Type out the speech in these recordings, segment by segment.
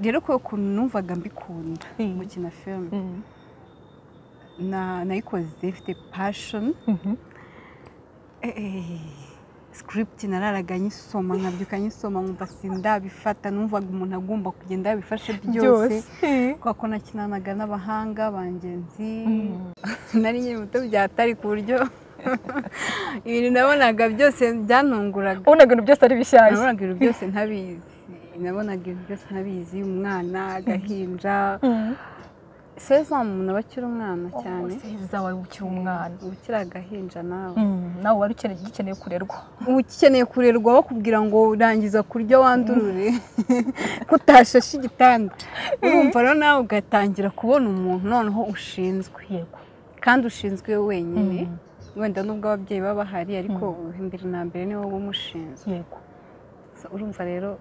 rero kubera ukuntu numvaga mbikunda gukina filime na- nayikoze ifite passion script nararaga nyisoma nkabyuka nyisoma nkumva sindabifata numvaga umuntu agomba kugenda yabifashe byose kubera ko nakinanaga n'abahanga bangenzi nari nkiri muto byatari ku buryo ibintu nabonaga byose byantunguraga ubonaga ibintu byose ari bishyashya nabonaga ibintu byose ntabizi nabonaga ibintu byose ntabizi umwana agahinja seza umuntu aba akiri umwana cyane seza wari ukiri umwana uba ukiri agahinja nawe Mm, nawe wari ukeneye- ugikeneye kurerwa uba ukeneye kurerwa bakubwira ngo urangiza kurya wandurure ko utashashe igitanda urumva rero nawe ugatangira kubona umuntu noneho ushinzwe yego kandi ushinzwe we wenyine wenda nubwo ababyeyi baba bahari ariko imbere na mbere niwe uba umushinzwe yego So, urumva rero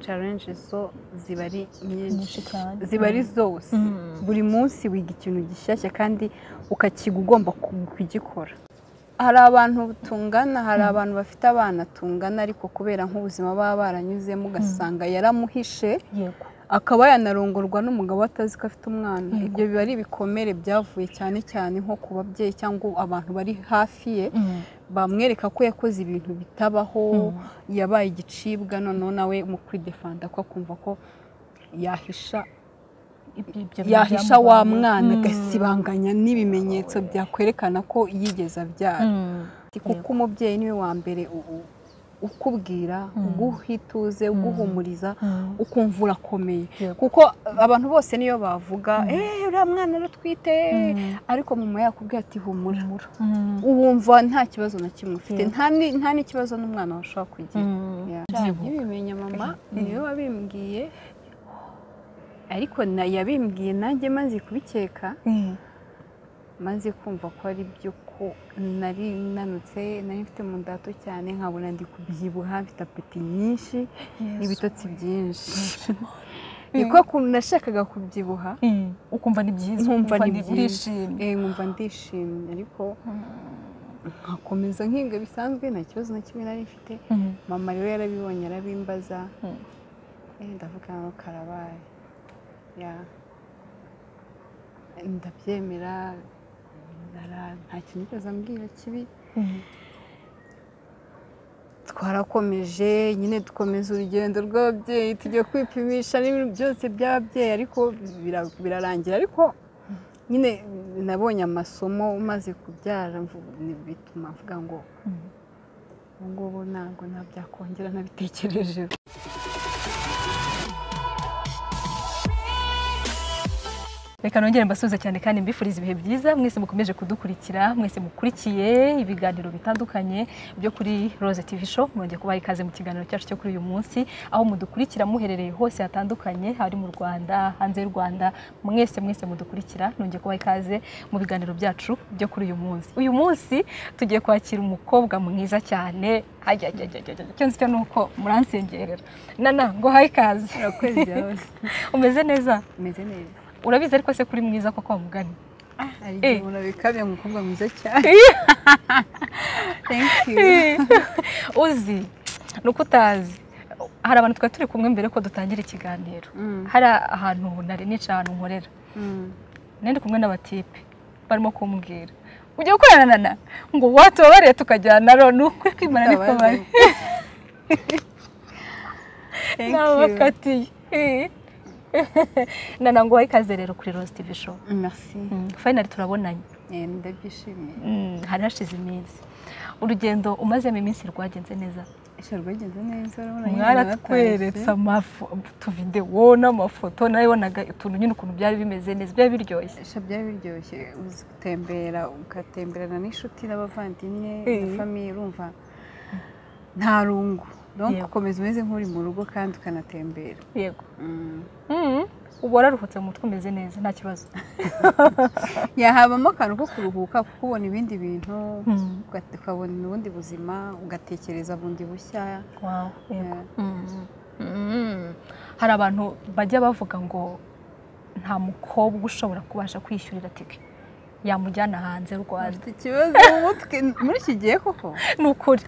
challenge zo ziba ari nyinshi Nyinshi cyane. ziba ari zose Mm. buri munsi wiga ikintu gishyashya kandi ukakiga ugomba ku- kugikora hari abantu tungana hari abantu bafite abana tungana ariko kubera nk'ubuzima baba baranyuzemo ugasanga yaramuhishe yego akaba yanarongorwa n'umugabo atazi ko afite umwana Yego. ibyo biba ari ibikomere byavuye cyane cyane nko ku babyeyi cyangwa abantu bari hafi ye Mm. bamwereka ko yakoze ibintu bitabaho yabaye igicibwa noneho nawe mu kwidefanda ko akumva ko yahisha Ibyo- ibyo yahisha byamubayeho. wa mwana Mm. agasibanganya n'ibimenyetso byakwerekana ko yigeze abyara Mm. kuko umubyeyi niwe wa mbere u- u- ukubwira uguha ituze uguhumuriza Mm. ukumva urakomeye Yego. kuko abantu bose niyo bavuga eee uriya mwana arutwite ariko mama yakubwiye ati humura Mm. wumva nta kibazo na kimwe ufite Yeah. nta ni- nta n'ikibazo n'umwana washobora kugira Mm. Yeah. Byibuka. yabimenya mama niwe wabimbwiye ariko na yabimbwiye nanjye maze kubikeka Mm. maze kumva ko ari byo ko nari nanutse nari mfite mu ndato cyane nkabona ndi kubyibuha mfite apeti nyinshi n'ibitotsi byinshi niko kuntu nashakaga kubyibuha Mm. ukumva ni byiza nkumva ni byiza ndishimye Eh, nkumva ndishimye ariko nkakomeza nkinga bisanzwe nta kibazo na kimwe nari mfite Mm. mama rero yarabibonye arabimbaza Mm. eh, ndavuga ngo karabaye ya ndabyemera nara- nta kintu yigeze ambwira kibi Mm. twarakomeje nyine dukomeza urugendo rw'ababyeyi tujya kwipimisha n'ibintu byose by'ababyeyi ariko bira- birarangira ariko nyine nabonye amasomo maze kubyara mvu- ni- bituma mvuga ngo Mm. ubu ngubu ntabwo nabyakongera nabitekerejeho reka nongere mbasuhuze cyane kandi mbifuriza ibihe byiza mwese mukomeje kudukurikira mwese mukurikiye ibiganiro bitandukanye byo kuri Rose TV show mwongeye kubaha ikaze mu kiganiro cyacu cyo kuri uyu munsi aho mudukurikira muherereye hose hatandukanye hari mu Rwanda hanze y'u Rwanda mwese mwese mudukurikira nongeye kubaha ikaze mu biganiro byacu byo kuri uyu munsi uyu munsi tugiye kwakira umukobwa mwiza cyane ajya ajya ajya ajya icyo nzi cyo ni uko muransengerera nana ngo haye ikaze urakoze yose umeze neza umeze neza urabizi ariko se kuri mwiza koko wa mugani hari igihe Eh. umuntu abikabya umukobwa mwiza cyane thank you uzi ni uko utazi hari abantu twari turi kumwe mbere ko dutangira ikiganiro Mm, hari ahantu nari nicaye ahantu nkorera mm. nari ndi kumwe n'abatipe barimo kumbwira ugiye gukorana na na ngo watubabariye tukajyana ro ni ukuri kwimana niko bari Thank nawe you. bakatiye Eh. nana ngo wahe ikaze rero kuri Rose TV show merci Mm, finally turabonanye Eh, ndabyishimiye Mm, hari hashize iminsi urugendo umazemo iminsi rwagenze neza ese rwagenze neza urabona nyine mwaratweretse natashye. amafu- utuvidewo n'amafoto nawe wabonaga utuntu nyine ukuntu byari bimeze neza byari biryoshye Sha byari biryoshye uzi gutembera ugatemberana n'inshuti n'abavandimwe Eh. na famiye urumva nta rungu donc Yego. ukomeza umeze nk'uri mu rugo kandi ukanatembera yego Mm. uba wararuhutse mu mutwe umeze neza nta kibazo yahabamo akantu ko kuruhuka kuko ubona ibindi bintu Mm. ugat- ukabona ubundi buzima ugatekereza bundi bushya Wow, yego. Yeah. Mm. Mm. hari abantu bajya bavuga ngo nta mukobwa ushobora kubasha kwishyurira tike yamujyana hanze y'u rwanda afite ikibazo mu mutwe muri iki gihe koko ni ukuri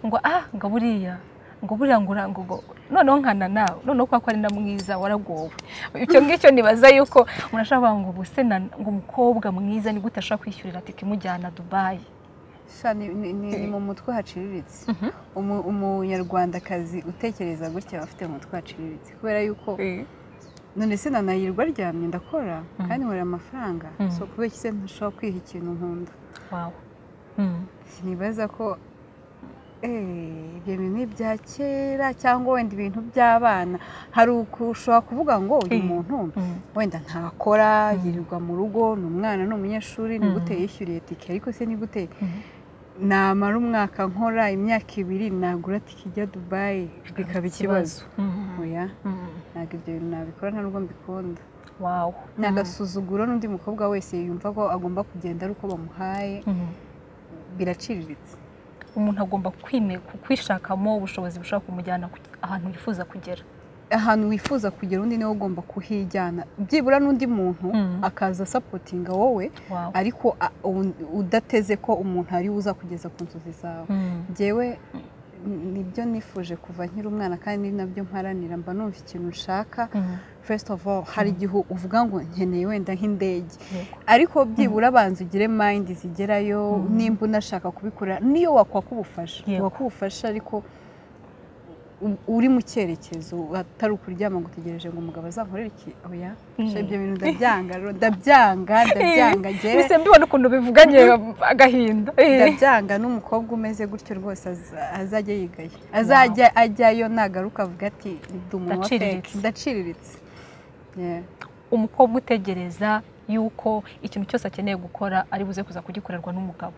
ngo ah ngo buriya ngo buriya ngo ura- ngo ngo noneho nkana nawe noneho kwa ko ari na mwiza waragowe icyo ngicyo nibaza yuko umuntu ashobora kuvuga ngo ubuse na- ngo umukobwa mwiza ni gute ashobora kwishyurira tike imujyana dubayi Sha, ni- ni ni- ni mu mutwe haciriritse Umu- umunyarwandakazi utekereza gutya aba afite mu mutwe haciriritse kubera yuko none se nanayirwa aryamye ndakora kandi nkora amafaranga Mm. so kubera iki se ntashobora kwiha ikintu nkunda wawe Mm. sinibaza ko eh, ibyo bintu ni ibya kera cyangwa wenda ibintu by'abana hari ushobora kuvuga ngo uyu Eh. muntu Mm. wenda ntakora yirirwa mu rugo ni umwana ni umunyeshuri ni Mm. gute yishyuriye tike ariko se ni gute Mm. namara umwaka nkora imyaka ibiri nagura tike ijya dubayi bikaba ikibazo Mm. oya Mm. ntabwo ibyo bintu nabikora nta nubwo mbikunda wawe ni agasuzuguro n'undi mukobwa wese yumva ko agomba kugenda ari uko bamuhaye Mm. biraciriritse umuntu agomba kwime- kwishakamo ubushobozi bushobora kumujyana ku- ahantu yifuza kugera ahantu wifuza kugera undi niwe ugomba kuhijyana byibura n'undi muntu Mm. akaza asapotinga wowe wawe ariko a- u- udateze ko umuntu ari we uzakugeza ku nzozi zawe Mm. njyewe n- nibyo nifuje kuva nkiri umwana kandi ni nabyo mparanira mba numva ikintu nshaka Mm. first of all hari igihe uvuga ngo nkeneye wenda nk'indege Yego. ariko byibura abanza ugire mayindi zigerayo nimba unashaka kubikora niyo wakwaka ubufasha Yego. wakwaka ubufasha ariko u- uri mu cyerekezo atari ukuryama ngo utegereje ngo umugabo azankorere iki oya Mm. So, ibyo bintu ndabyanga rero, ndabyanga ndabyanga njyewe bise mbibona ukuntu bivuganye agahinda Eh. ndabyanga n'umukobwa umeze gutyo rwose aza- azajya yigaye azajya ajyayo nagaruka avuga ati ndi umuntu wa feke Ndaciriritse. ndaciriritse Yeah. umukobwa utegereza yuko ikintu cyose akeneye gukora ari buze kuza kugikorerwa n'umugabo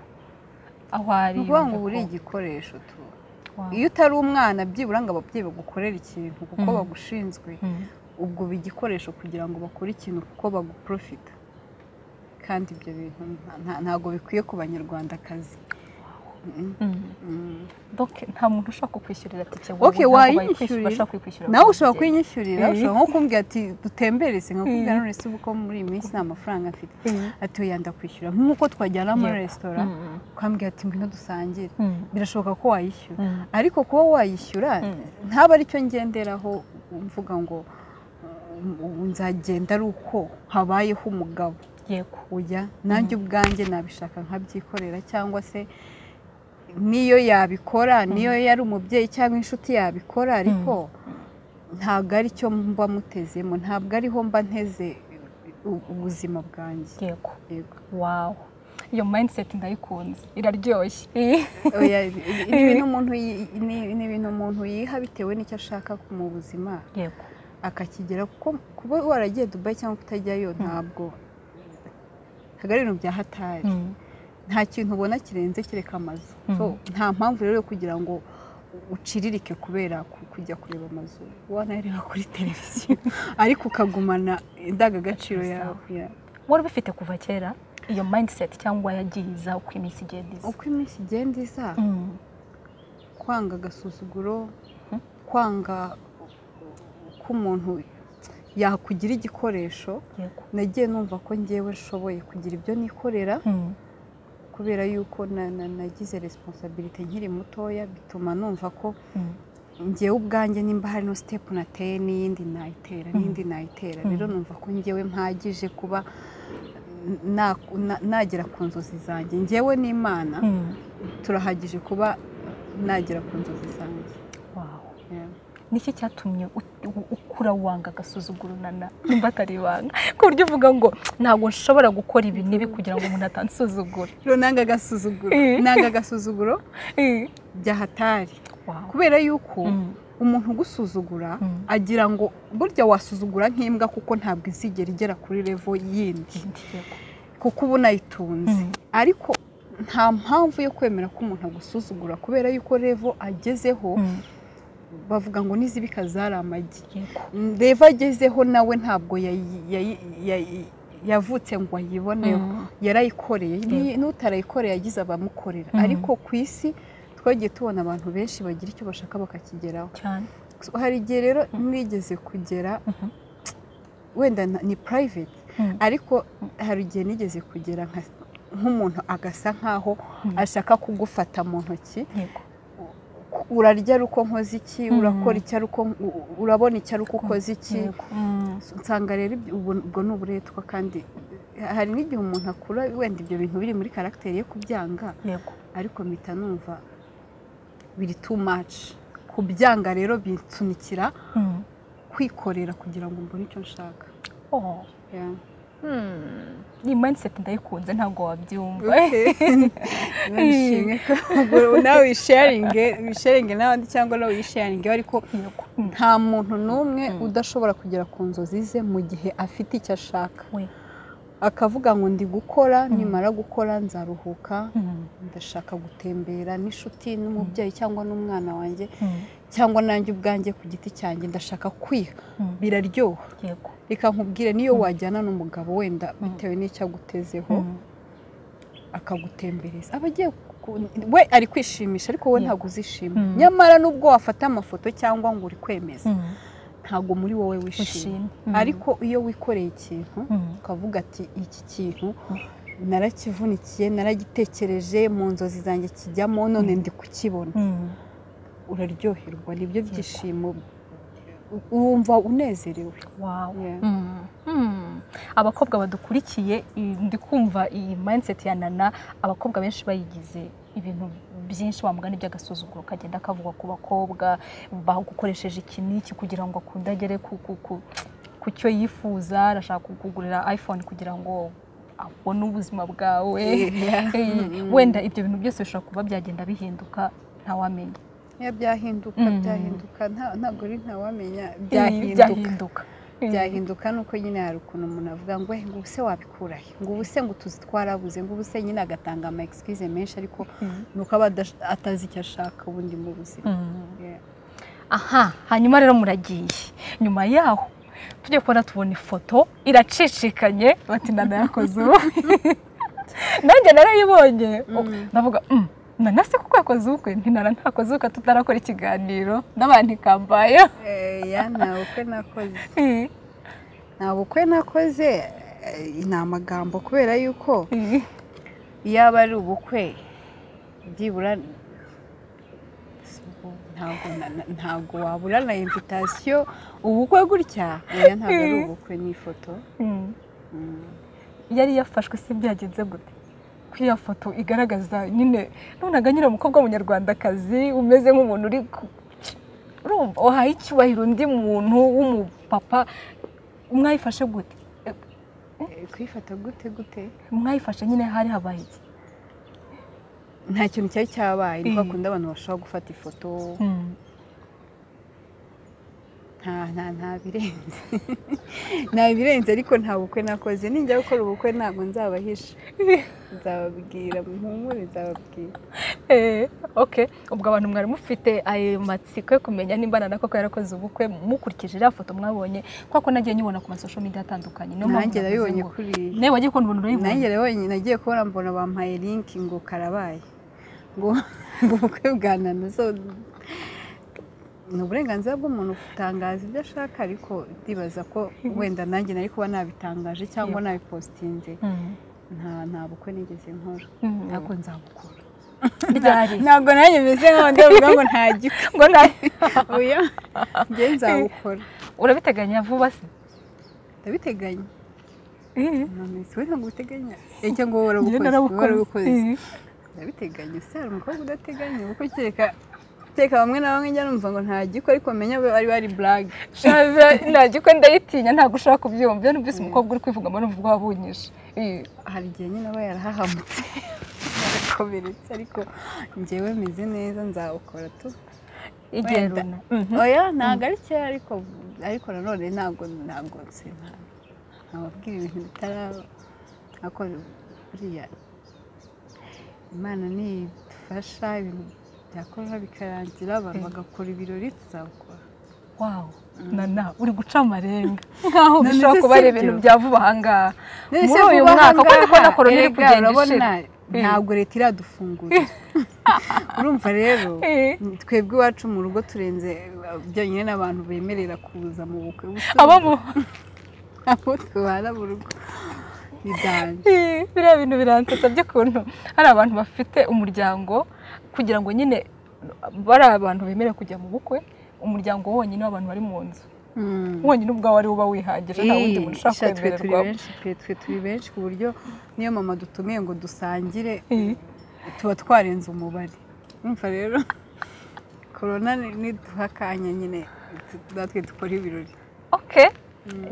aho ari ni ukuvuga ngo uba yumve uri ko- igikoresho tu Wow. iyo utari umwana byibura ngo ababyeyi bagukorere ikintu kuko Mhm. bagushinzwe Mm. ubwo uba igikoresho kugira ngo bakore ikintu kuko baguprofita kandi ibyo bintu nta- nta- ntabwo bikwiye ku banyarwandakazi Mhm. Mm. Mhm. donc nta muntu ushobora kukwishyurira tike Okay, wayinyishyurira. nawe ushobora kuyinyishyurira Eh. ushobora nko kumbwira ati dutembere nkakubwira Eh. none se ubu ko muri iyi minsi nta mafaranga mfite ati oya ndakwishyura nk'uko twajyana muri Yego. resitora ukambwira ati ngwino dusangire kuyinyishyurira birashoboka ko wayishyura ariko kuba wayishyura Mm. ntaba aricyo ngenderaho mvuga ngo um, ubu nzagenda ari uko habayeho umugabo yego ujya nanjye ubwanjye nabishaka nkabyikorera cyangwa se niyo yabikora niyo yari umubyeyi cyangwa inshuti yabikora ariko ntabwo aricyo mba mutezemo ntabwo ariho mba nteze u- ubuzima bwanjye yego Yego. wawu iyo mindset ndayikunze iraryoshye Eh. Oya, ni ni ibintu umuntu yi- ni- ni ibintu umuntu yiha bitewe n'icyo ashaka mu buzima yego akakigera kuko kuba waragiye dubayi cyangwa kutajyayo ntabwo ntabwo ari ibintu bya hatari Mm. nta kintu ubona kirenze kereka amazu Mm. So, nta mpamvu rero yo kugira ngo uciririke kubera ku- kujya kureba amazu wanareba kuri televiziyo ariko ukagumana indangagaciro yawe Yeah. wari ubifite kuva kera iyo mindset cyangwa yagiye iza uko iminsi igenda iza uko iminsi igenda iza Mm. kwanga agasuzuguro kwanga ko umuntu yakugira igikoresho yego nagiye numva ko ngewe nshoboye kugira ibyo nikorera Mm. kubera yuko na- na- nagize resiponsabirite nkiri mutoya bituma numva ko Mm. ngewe ubwanjye nimba hari no sitepu nateye n'iyindi nayitera n'iyindi nayitera rero Mhm. numva ko ngewe mpagije kuba na- na- nagera ku nzozi zanjye ngewe n'imana Mm. turahagije kuba nagera ku nzozi zanjye Wow. Yeah. niki cyatumye ut- u- ukura wanga agasuzuguro nana nimba atari ibanga ku buryo uvuga ngo ntabwo nshobora gukora ibi n'ibi kugira ngo umuntu atansuzugura rero nanga agasuzuguro Eh. nanga agasuzuguro Eh. byahatari Wow. kubera yuko Mm. umuntu ugusuzugura Mm. agira ngo burya wasuzugura nk'imbwa kuko ntabwo izigera igera kuri revo yindi Yindi, yego. kuko uba unayitunze Mm. ariko nta mpamvu yo kwemera ko umuntu agusuzugura kubera yuko revo agezeho Mm. bavuga ngo n'izibika zari amagi Yego. Mm, revo agezeho nawe ntabwo yayi- yayi- yayi- yavutse ngo ayiboneho Mm. yarayikoreye Ni- n'utarayikoreye yagize abamukorera Mhm. ariko ku isi twagiye tubona abantu benshi bagira icyo bashaka bakakigeraho cyane So, hari igihe rero nigeze kugera Mhm. wenda na- ni private Mm. ariko hari igihe nigeze kugera nka- nk'umuntu agasa nk'aho Mm. ashaka kugufata mu ntoki yego ku- urarya ari uko nkoze iki urakora iki ari uko urabona iki ari uko ukoze iki nsanga rero ibyo- ubu- ubwo ni uburetwa kandi hari n'igihe umuntu akura wenda ibyo bintu biri muri karagiteri ye kubyanga yego ariko mpita numva biri too much kubyanga rero binsunikira Mm. kwikorera kugira ngo mbone icyo nshaka Oh, Yeah. ni mindset ndayikunze ntabwo wabyumva Okay. Nishimye ko ubwo nawe wisharinge wisharinge n'abandi cyangwa nawe wisharinge ariko Yego. Mm. nta muntu n'umwe udashobora kugera ku nzozi ze mu gihe afite icyo ashaka We. akavuga ngo ndi gukora nimara gukora nzaruhuka Mm. ndashaka gutembera n'inshuti n'umubyeyi cyangwa n'umwana wanjye Mm. cyangwa nanjye ubwanjye ku giti cyanjye ndashaka kwiha Mm. biraryoha yego reka nkubwire niyo wajyana n'umugabo wenda bitewe n'icyo agutezeho Mm. akagutembereza aba agiye ku- we ari kwishimisha ariko wowe Yego. ntabwo uzishima Mm. nyamara nubwo wafata amafoto cyangwa ngo uri kwemeza Mm. ntabwo muri wowe wishimye ushimye Mm. ariko iyo wikoreye ikintu Mm. ukavuga ati iki kintu Mm. narakivunikiye naragitekereje mu nzozi zanjye kijyamo none ndi kukibona Mm. uraryoherwa nibyo byishimo u- wumva unezerewe Wow. Yeah. Mm. Mm. abakobwa badukurikiye i- ndi kumva iyi mindset ya nana abakobwa benshi bayigize ibintu byinshi wamugani by'agasuzuguro kagenda kavugwa ku bakobwa bagukoresheje iki n'iki kugira ngo akunde agere ku, ku, ku, ku cyo yifuza arashaka kukugurira iphone kugira ngo abone ubuzima bwawe Yeah. Eh, Mm. wenda ibyo bintu byose bishobora kuba byagenda bihinduka ntawamenya Iyo byahinduka Mm. byahinduka nta- ntabwo ari ntawamenya Eh, byahinduka Eh, byahinduka nuko nyine hari ukuntu umuntu avuga ngo "Eh, ngo ubu se wabikurahe ngo ubu se ngo utuzi twarabuze ngo ubu se nyine agatanga ama excuse menshi ariko Mm. ni uko aba adash- atazi icyo ashaka ubundi mu buzima Mm. Yeah. aha hanyuma rero muragiye nyuma yaho tujye kubona tubona ifoto iracicikanye bati nana yakoze ubu nanjye narayibonye Mm. ndavuga "Mm, nana se kuko yakoze ubukwe ntinara ntakoze ubukwe tutarakora ikiganiro n'abandi kambaye Eh, ya nta bukwe nakoze nta bukwe nakoze eh, ni amagambo kubera yuko iyaba ari ubukwe byibura ntabwo na- na- ntabwo wabura na invitasiyo ubukwe gutya oya ntabwo ari ubukwe ni ifoto Mm. Mm. yari yafashwe se byagenze gute ko iyo foto igaragaza nyine nunaga nyine umukobwa w'umunyarwandakazi umeze nk'umuntu uri ku- urumva wahaye icyubahiro undi muntu w'umupapa mwayifashe gute Eh, kuyifata gute gute mwayifashe nyine hari habaye iki nta kintu cyari cyabaye niko Mm. akunda abantu bashobora gufata ifoto nta nta nta birenze nta birenze ariko nta bukwe nakoze ninjya gukora ubukwe ntabwo nzabahisha nzababwira muhumure nzababwira Eh, okay ubwo abantu mwari mufite ayo matsiko yo kumenya nimba nana koko yarakoze ubukwe mukurikije iriya foto mwabonye kuko nagiye nyibona ku masosho media atandukanye niyo mpamvu nanjye navuze nabibonye ngo- kuriya nawe wagiye kubona ubuntu urayibonye nanjye nabonye nagiye kubona mbona bampaye linki ngo karabaye ngo ngo ubukwe bwa nana so ni uburenganzira bw'umuntu gutangaza ibyo ashaka ariko ndibaza ko wenda nanjye nari kuba nabitangaje cyangwa nabipositinze Mm. nta nta bukwe nigeze nkora Mm. ntabwo nzabukora ryari ntabwo nanjye meze nk'aho ndavuga ngo nta gikwe ngo nawe oya njye nzabukora urabiteganya vuba se ndabiteganya Iyo nonese we ntabwo ubiteganya icyo ngo wowe warabukoze wowe narabukoze. warabukoze ndabiteganya ese hari umukobwa udateganya ubukwe kereka kereka bamwe na bamwe njya numva ngo nta gikwe ariko menya bari bari burage Shaza ntagikwe ndayitinya ntabwo ushobora kubyumva iyo numvise umukobwa uri kwivugamo numva rwabunyije hari igihe nyine aba yarahahamutse yarakomeretse ariko njyewe meze neza nzawukora tu igihe Wenda. runa oya ntabwo ari kera ariko ariko nanone ntabwo ntabwo nsinta nababwira ibintu bitaraba ariko buriya imana nidufasha ibintu byakorwa bikarangira abantu bagakora ibirori tuzabikora wawu nana uri guca amarenga nkaho None bishobora se kuba ari si ibintu byo? bya vuba ahangaha muri uyu mwaka kuko ndi kubona korona iri kugenda ishira ntabwo leta iradufungurira urumva rero Eh. twebwe iwacu mu rugo turenze byonyine n'abantu bemerera kuza mu bukwe Ubusanzwe aba mu abo tubana mu rugo biganje Eh, biriya bintu biransetsa by'ukuntu hari abantu bafite umuryango kugira ngo nyine bari abantu bemerewe kujya mu bukwe umuryango wonyine w'abantu bari mu nzu wonyine ubwawe ari uba wihagije nta wundi muntu ushaka kwemererwa twe turi benshi ku buryo niyo mama dutumiye ngo dusangire tuba twarenze umubare numva rero korona niduha akanya nyine natwe dukora ibirori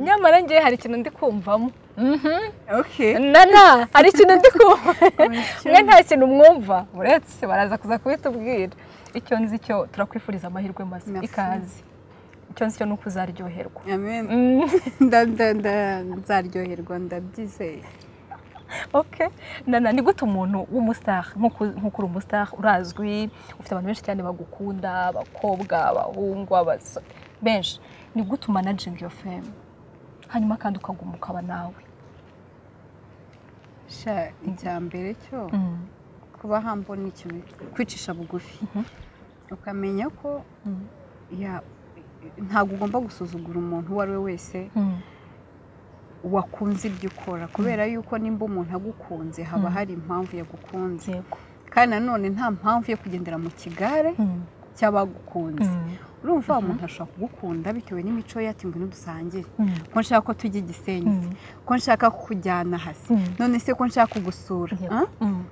nyamara ngewe hari ikintu ndi kumvamo oke nana hari ikintu ndi kumva mwe nta kintu mwumva uretse baraza kuza kubitubwira icyo nzi cyo turakwifuriza amahirwe mazima Merci. ikaze icyo nzi cyo ni uko uzaryoherwa amen Mm. Nda- nda- nda- nzaryoherwa ndabyizeye Okay. Nana ni gute umuntu w'umustar nk'uko nk'uko uri umustar urazwi ufite abantu benshi cyane bagukunda abakobwa abahungu abasore benshi ni gute umanaginga iyo femu hanyuma kandi ukaguma ukaba nawe sha icya mbere cyo kuba hambo ni ikintu kwicisha bugufi ukamenya ko Mm. ya- ntabwo ugomba gusuzugura umuntu uwo ari we wese wakunze ibyo ukora kubera yuko nimba umuntu agukunze haba hari impamvu yagukunze Yego. kandi nanone nta mpamvu yo kugendera mu kigare cy'abagukunze urumva wa muntu ashobora kugukunda bitewe n'imico ye ati ngwino dusangire ko nshaka ko tujya i gisenyi Mm. ko nshaka kukujyana hasi Mm. none se ko nshaka kugusura Yego. ah? Mm.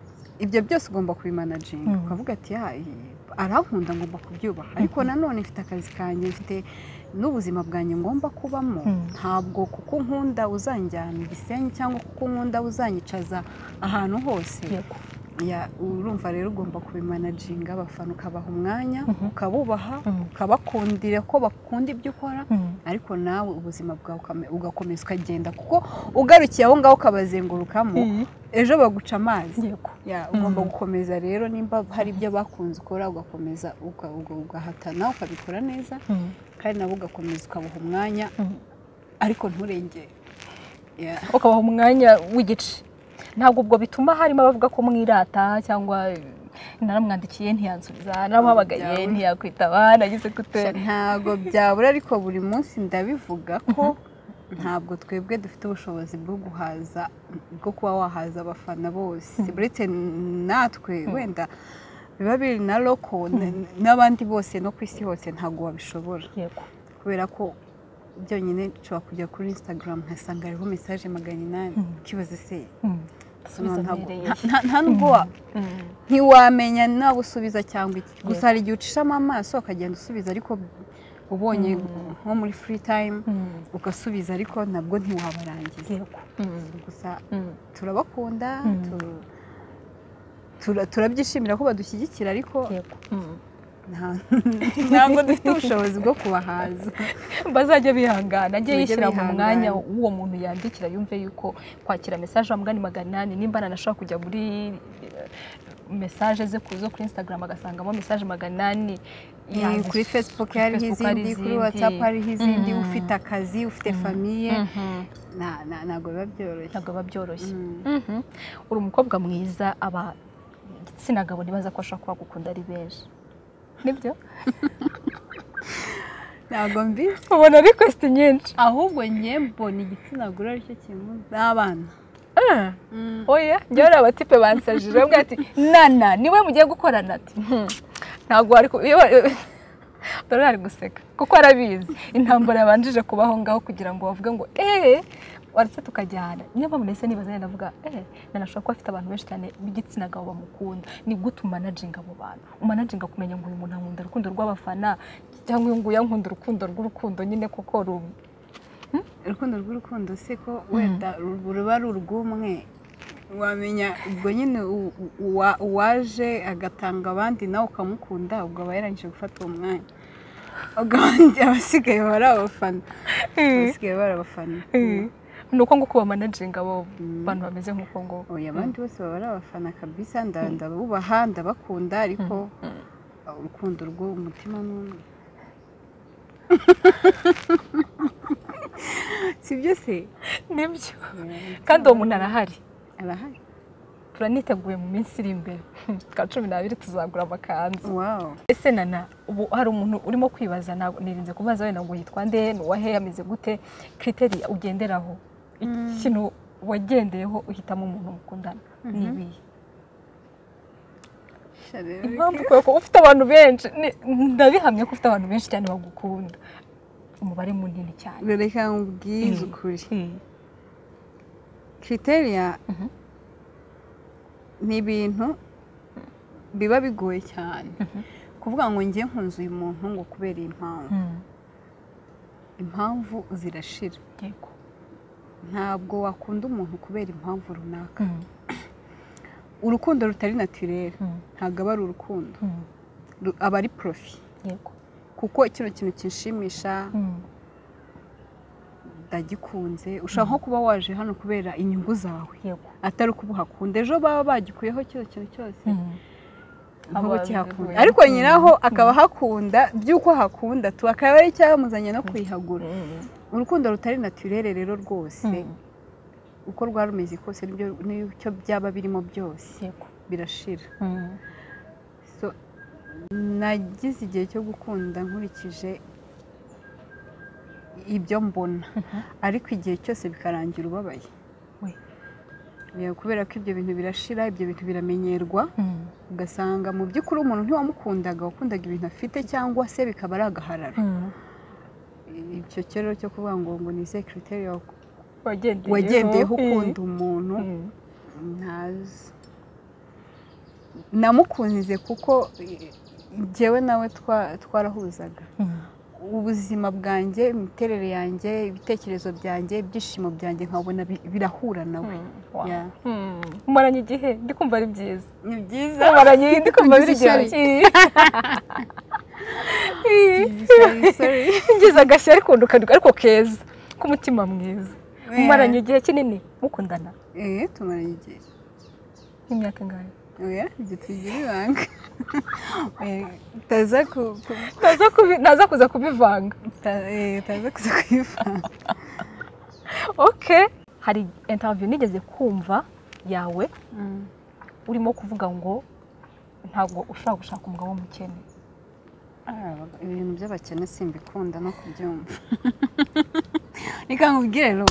ibyo byose ugomba kubimanaginga Mm. ukavuga ati "Ya, i- arankunda ngomba kubyubaha ariko nanone mfite akazi kanjye mfite n'ubuzima bwanjye ngomba kubamo Mm. ntabwo kuko unkunda uzanjyana i gisenyi cyangwa kuko unkunda uzanyicaza ahantu hose Yego. ya urumva rero ugomba kubimanaginga abafana ukabaha umwanya Mhm. ukabubaha Mm. ukabakundira ko bakunda ibyo ukora Mm. ariko nawe ubuzima bwawe ukame- ugakomeza ukagenda kuko ugarukiye aho ngaho ukabazengurukamo ejo baguca amazi Yego. ya ugomba Mhm. gukomeza rero nimba hari ibyo bakunze ukora ugakomeza uga- uga- ugahatana ukabikora neza Mm. kandi nabo ugakomeza ukabuha umwanya Mm. ariko nturengere ya ukabaha umwanya w'igice ntabwo ubwo bituma harimo abavuga ko mwirata cyangwa naramwandikiye ntiyansubiza naramuhamagaye Byawe. ntiyakwitaba nagize gute ntabwo byabura ariko buri munsi ndabivuga ko ntabwo twebwe dufite ubushobozi bwo guhaza bwo kuba wahaza abafana bose uretse natwe wenda biba biri na loko n- n'abandi bose no ku isi hose ntabwo wabishobora yego kubera ko byonyine nshobora kujya kuri instagram nkasanga hariho mesaje magana inani Mm. ukibaza se Mm. no, Asubiza ntabwo- amereye. nta- nta- nta nubwo wa- Mm. ntiwamenya naba usubiza cyangwa iki gusa Yego. hari igihe ucishamo amaso ukagenda usubiza ariko ubonye nko muri free time Mm. ugasubiza ariko nabwo ntiwabarangiza yego Mm. gusa Mm. turabakunda Mm. tu- tura- turabyishimira ko badushyigikira ariko yego Mm. nta- ntabwo dufite ubushobozi bwo kubahaza bazajya bihangana ajye Bajye yishyira mu bihangana. mwanya w'uwo muntu yandikira yumve yuko kwakira mesaje wamugani magana inani nimba nanashobora kujya muri eh, mesaje ze ku- zo kuri instagram agasangamo mesaje magana inani Iyi yazifite. kuri facebook hariho Facebook hari izindi kuri izindi. whatsapp hariho izindi Mm. ufite akazi ufite famiye Mhm. na- na- ntabwo biba byoroshye ntabwo biba byoroshye Mm. Mhm. uri umukobwa mwiza aba igitsina gabo ntibaza ko ashobora kuba agukunda ari benshi nibyo ntabwo mbizi ubona rekwesiti nyinshi ahubwo njye mbona igitsina gore aricyo kintu n'abana oya njyewe hari abatipe bansajije bavuga ati nana niwe mugiye gukorana ati "Hmm, ntabwo wari ku- iyo dore ari guseka kuko arabizi intambara yabanjije kubaho ngaho kugira ngo bavuge ngo eee waretse tukajyana niyo mpamvu nahise nibaza nyine ndavuga eee nana ashobora kuba afite abantu benshi cyane b'igitsina gabo bamukunda ni gute umanaginga abo bantu umanaginga kumenya ngo uyu muntu ankunda urukundo rw'abafana cyangwa uyu nguyu ankunda urukundo rw'urukundo nyine kuko ru- urukundo rw'urukundo se ko wenda ru- ruba ari urw'umwe wamenya ubwo nyine u- u- uwa- uwaje agatanga abandi nawe ukamukunda ubwo aba yarangije gufata uwo mwanya ubwo abandi abasigaye baba ari abafana abasigaye baba ari abafana ni uko nguko bamanaginga abo bantu bameze nk'uko nguko oya abandi bose baba ari abafana kabisa nda- ndabubaha ndabakunda ariko urukundo rw'umutima ni umwe si byo se nibyo kandi uwo muntu arahari arahari turaniteguye mu minsi iri imbere twa cumi n'abiri tuzagura amakanzu wawu ese nana ubu hari umuntu urimo kwibaza ntabwo- nirinze kubaza wenda ngo yitwa nde ni uwahe ameze gute kiriteri ugenderaho ikintu wagendeyeho uhitamo umuntu mukundana ni ibihe gushyushya rero impamvu kubera ko ufite abantu benshi ni- ndabihamya ko ufite abantu benshi cyane bagukunda umubare munini cyane rero reka nkubwize Mm. ukuri kriteriya Mhm. ni ibintu biba bigoye cyane kuvuga ngo njye nkunze uyu muntu ngo kubera iyi mpamvu Mm. impamvu zirashira Yego. ntabwo wakunda umuntu kubera impamvu runaka Mm. urukundo rutari natirere Mm. ntabwo aba ari urukundo Mm. Ru- aba ari porofi Yego. kuko kino kintu kinshimisha Mm. ndagikunze ushobora nko kuba waje hano kubera inyungu zawe Yego. atari uko ubuhakunda ejo baba bagikuyeho kino kintu cyose Mm. nk'ubu Aba- kihakunda Mm. ariko nyiraho akaba ahakunda by'uko ahakunda tu akaba ari icyamuzanye no kuyihagura Mm. urukundo rutari natirere rero rwose Mm. uko rwari rumeze kose nibyo nicyo byaba birimo byose Yego. birashira Mm. So, nagize igihe cyo gukunda nkurikije ibyo mbona ariko igihe cyose bikarangira ubabaye We. Eh, kubera ko ibyo bintu birashira ibyo bintu biramenyerwa Mm. ugasanga mu by'ukuri umuntu ntiwamukundaga wakundaga ibintu afite cyangwa se bikaba ari agahararo Mm. icyo cyo rero cyo kuvuga ngo ngo ni izihe kiriteri wagendeyeho wagendeyeho Mm. ukunda umuntu Mm. ntazi namukunze kuko eh, njyewe nawe twa- twarahuzaga Mm. ubuzima bwanjye imiterere yanjye ibitekerezo byanjye ibyishimo byanjye nkabona bi- birahura nawe Wow. Yeah. Mm. mumaranye igihe ndi kumva ari byiza ni byiza mumaranye ndi kumva Ugize biri ishyari. ngize agashyari kundukanduka ariko keza k'umutima mwiza mumaranye igihe kinini mukundana Eh, tumaranye igihe nk'imyaka ingahe oya ibyo tugira ibanga Eh, utaza ku- ku- Ntaza kubi- ntaza kuza kubivanga uta- eh, utaza kuza kwivanga ok hari interview nigeze kumva yawe urimo kuvuga ngo ntabwo ushobora gushaka umugabo w'umukene Ah, ibintu by'abakene simbikunda no kubyumva reka nkubwire rero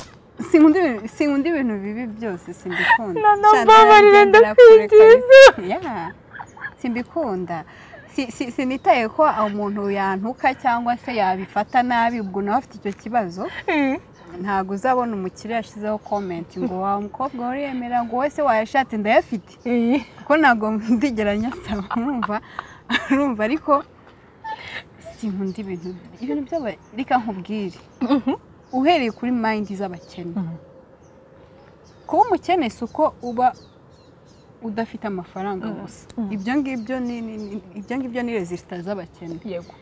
sinkunda ibintu- sinkunda ibintu bibi byose simbikunda Nana Shadari mbabarira, agendera kure kare. Yeah. simbikunda Si- si- sinitaye ko umuntu yantuka cyangwa se yabifata nabi ubwo nawe afite icyo kibazo ntabwo uzabona umukiriya yashyizeho komenti ngo wa mukobwa wariyemera ngo wowe se wayashatse ndayafite kuko ntabwo ndigera nyasaba urumva urumva ariko sinkunda ibintu ibintu byaba reka nkubwire uhereye kuri mayindi z'abakene Mhm. kuba umukene si uko uba udafite amafaranga Mhm. gusa Mhm. ibyo ngibyo ni ni- ni- ibyo ngibyo ni rezisita z'abakene yego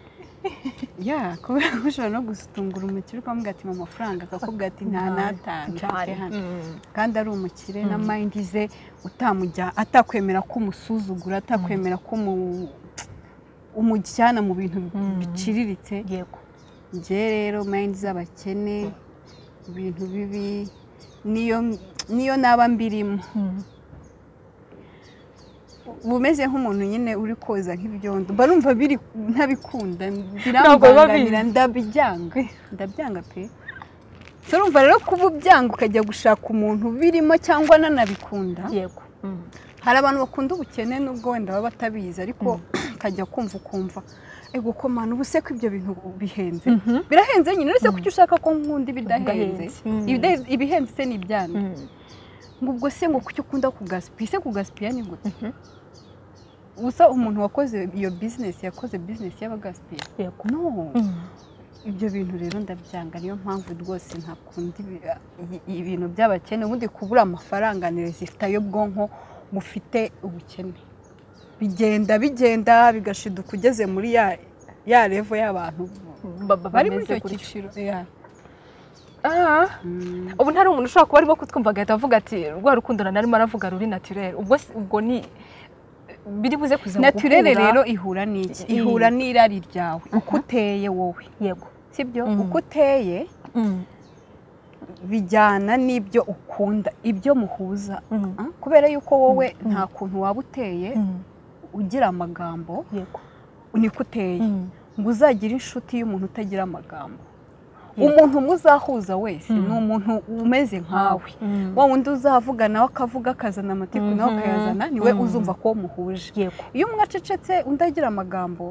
ya kubera ko ushobora no gusutungura umukire ukamubwira ati mu mafaranga akakubwira ati nta n'atanu mfite hano." kandi ari umukire na mayindi ze utamujya atakwemera ko umusuzugura atakwemera ko umu- umujyana mu bintu Mm. biciriritse yego njye rero mayindi z'abakene ibintu bibi niyo niyo naba mbirimo uba umeze nk'umuntu nyine uri koza nk'ibyondo mba numva biri ntabikunda Ntabwo biba birambangamira biza. ndabibyanga ndabyanga pe so urumva rero kuba ubyanga ukajya gushaka umuntu birimo cyangwa nanabikunda yego hari abantu bakunda ubukene n'ubwo wenda baba batabizi ariko ukajya kumva ukumva ego ko manu ubu se ko ibyo bintu bihenze Mhm. birahenze nyine uretse ko icyo ushaka ko nkunda ibidahenze Bidahenze. Mm. Ibida- ibihenze se ni ibyana ngo ubwo se ngo kuki ukunda kugasipa ese kugasipiya ni gute Mhm. ubusa umuntu wakoze iyo bizinesi yakoze bizinesi y'abagasipiya yego no ibyo bintu rero ndabyanga niyo mpamvu rwose ntakunda ibi- i- ibintu by'abakene ubundi kubura amafaranga ni rezifita y'ubwonko bufite ubukene bigenda bigenda bigashiduka ugeze muri ya ya revo y'abantu bari muri icyo cyiciro Yeah. aha Mm. ubu ntari umuntu ushobora kuba arimo kutwumva agahita avuga ati rwa rukundo narimo aravuga ruri naturere ubwo si- ubwo ni biri buze kuza naturere gukura. rero ihura n'iki I- ihura n'irari ryawe uko uteye wowe yego sibyo Mm. uko uteye bijyana n'ibyo ukunda ibyo muhuza Mm. Ah, kubera yuko wowe Mm. nta kuntu waba uteye Mm. ugira amagambo yego niko uteye ngo uzagire inshuti y'umuntu utagira amagambo umuntu muzahuza wese ni umuntu umeze nkawe wa wundi uzavuga nawe akavuga akazana amatiku nawe akayazana niwe uzumva ko muhuje iyo umwe acecetse undi agira amagambo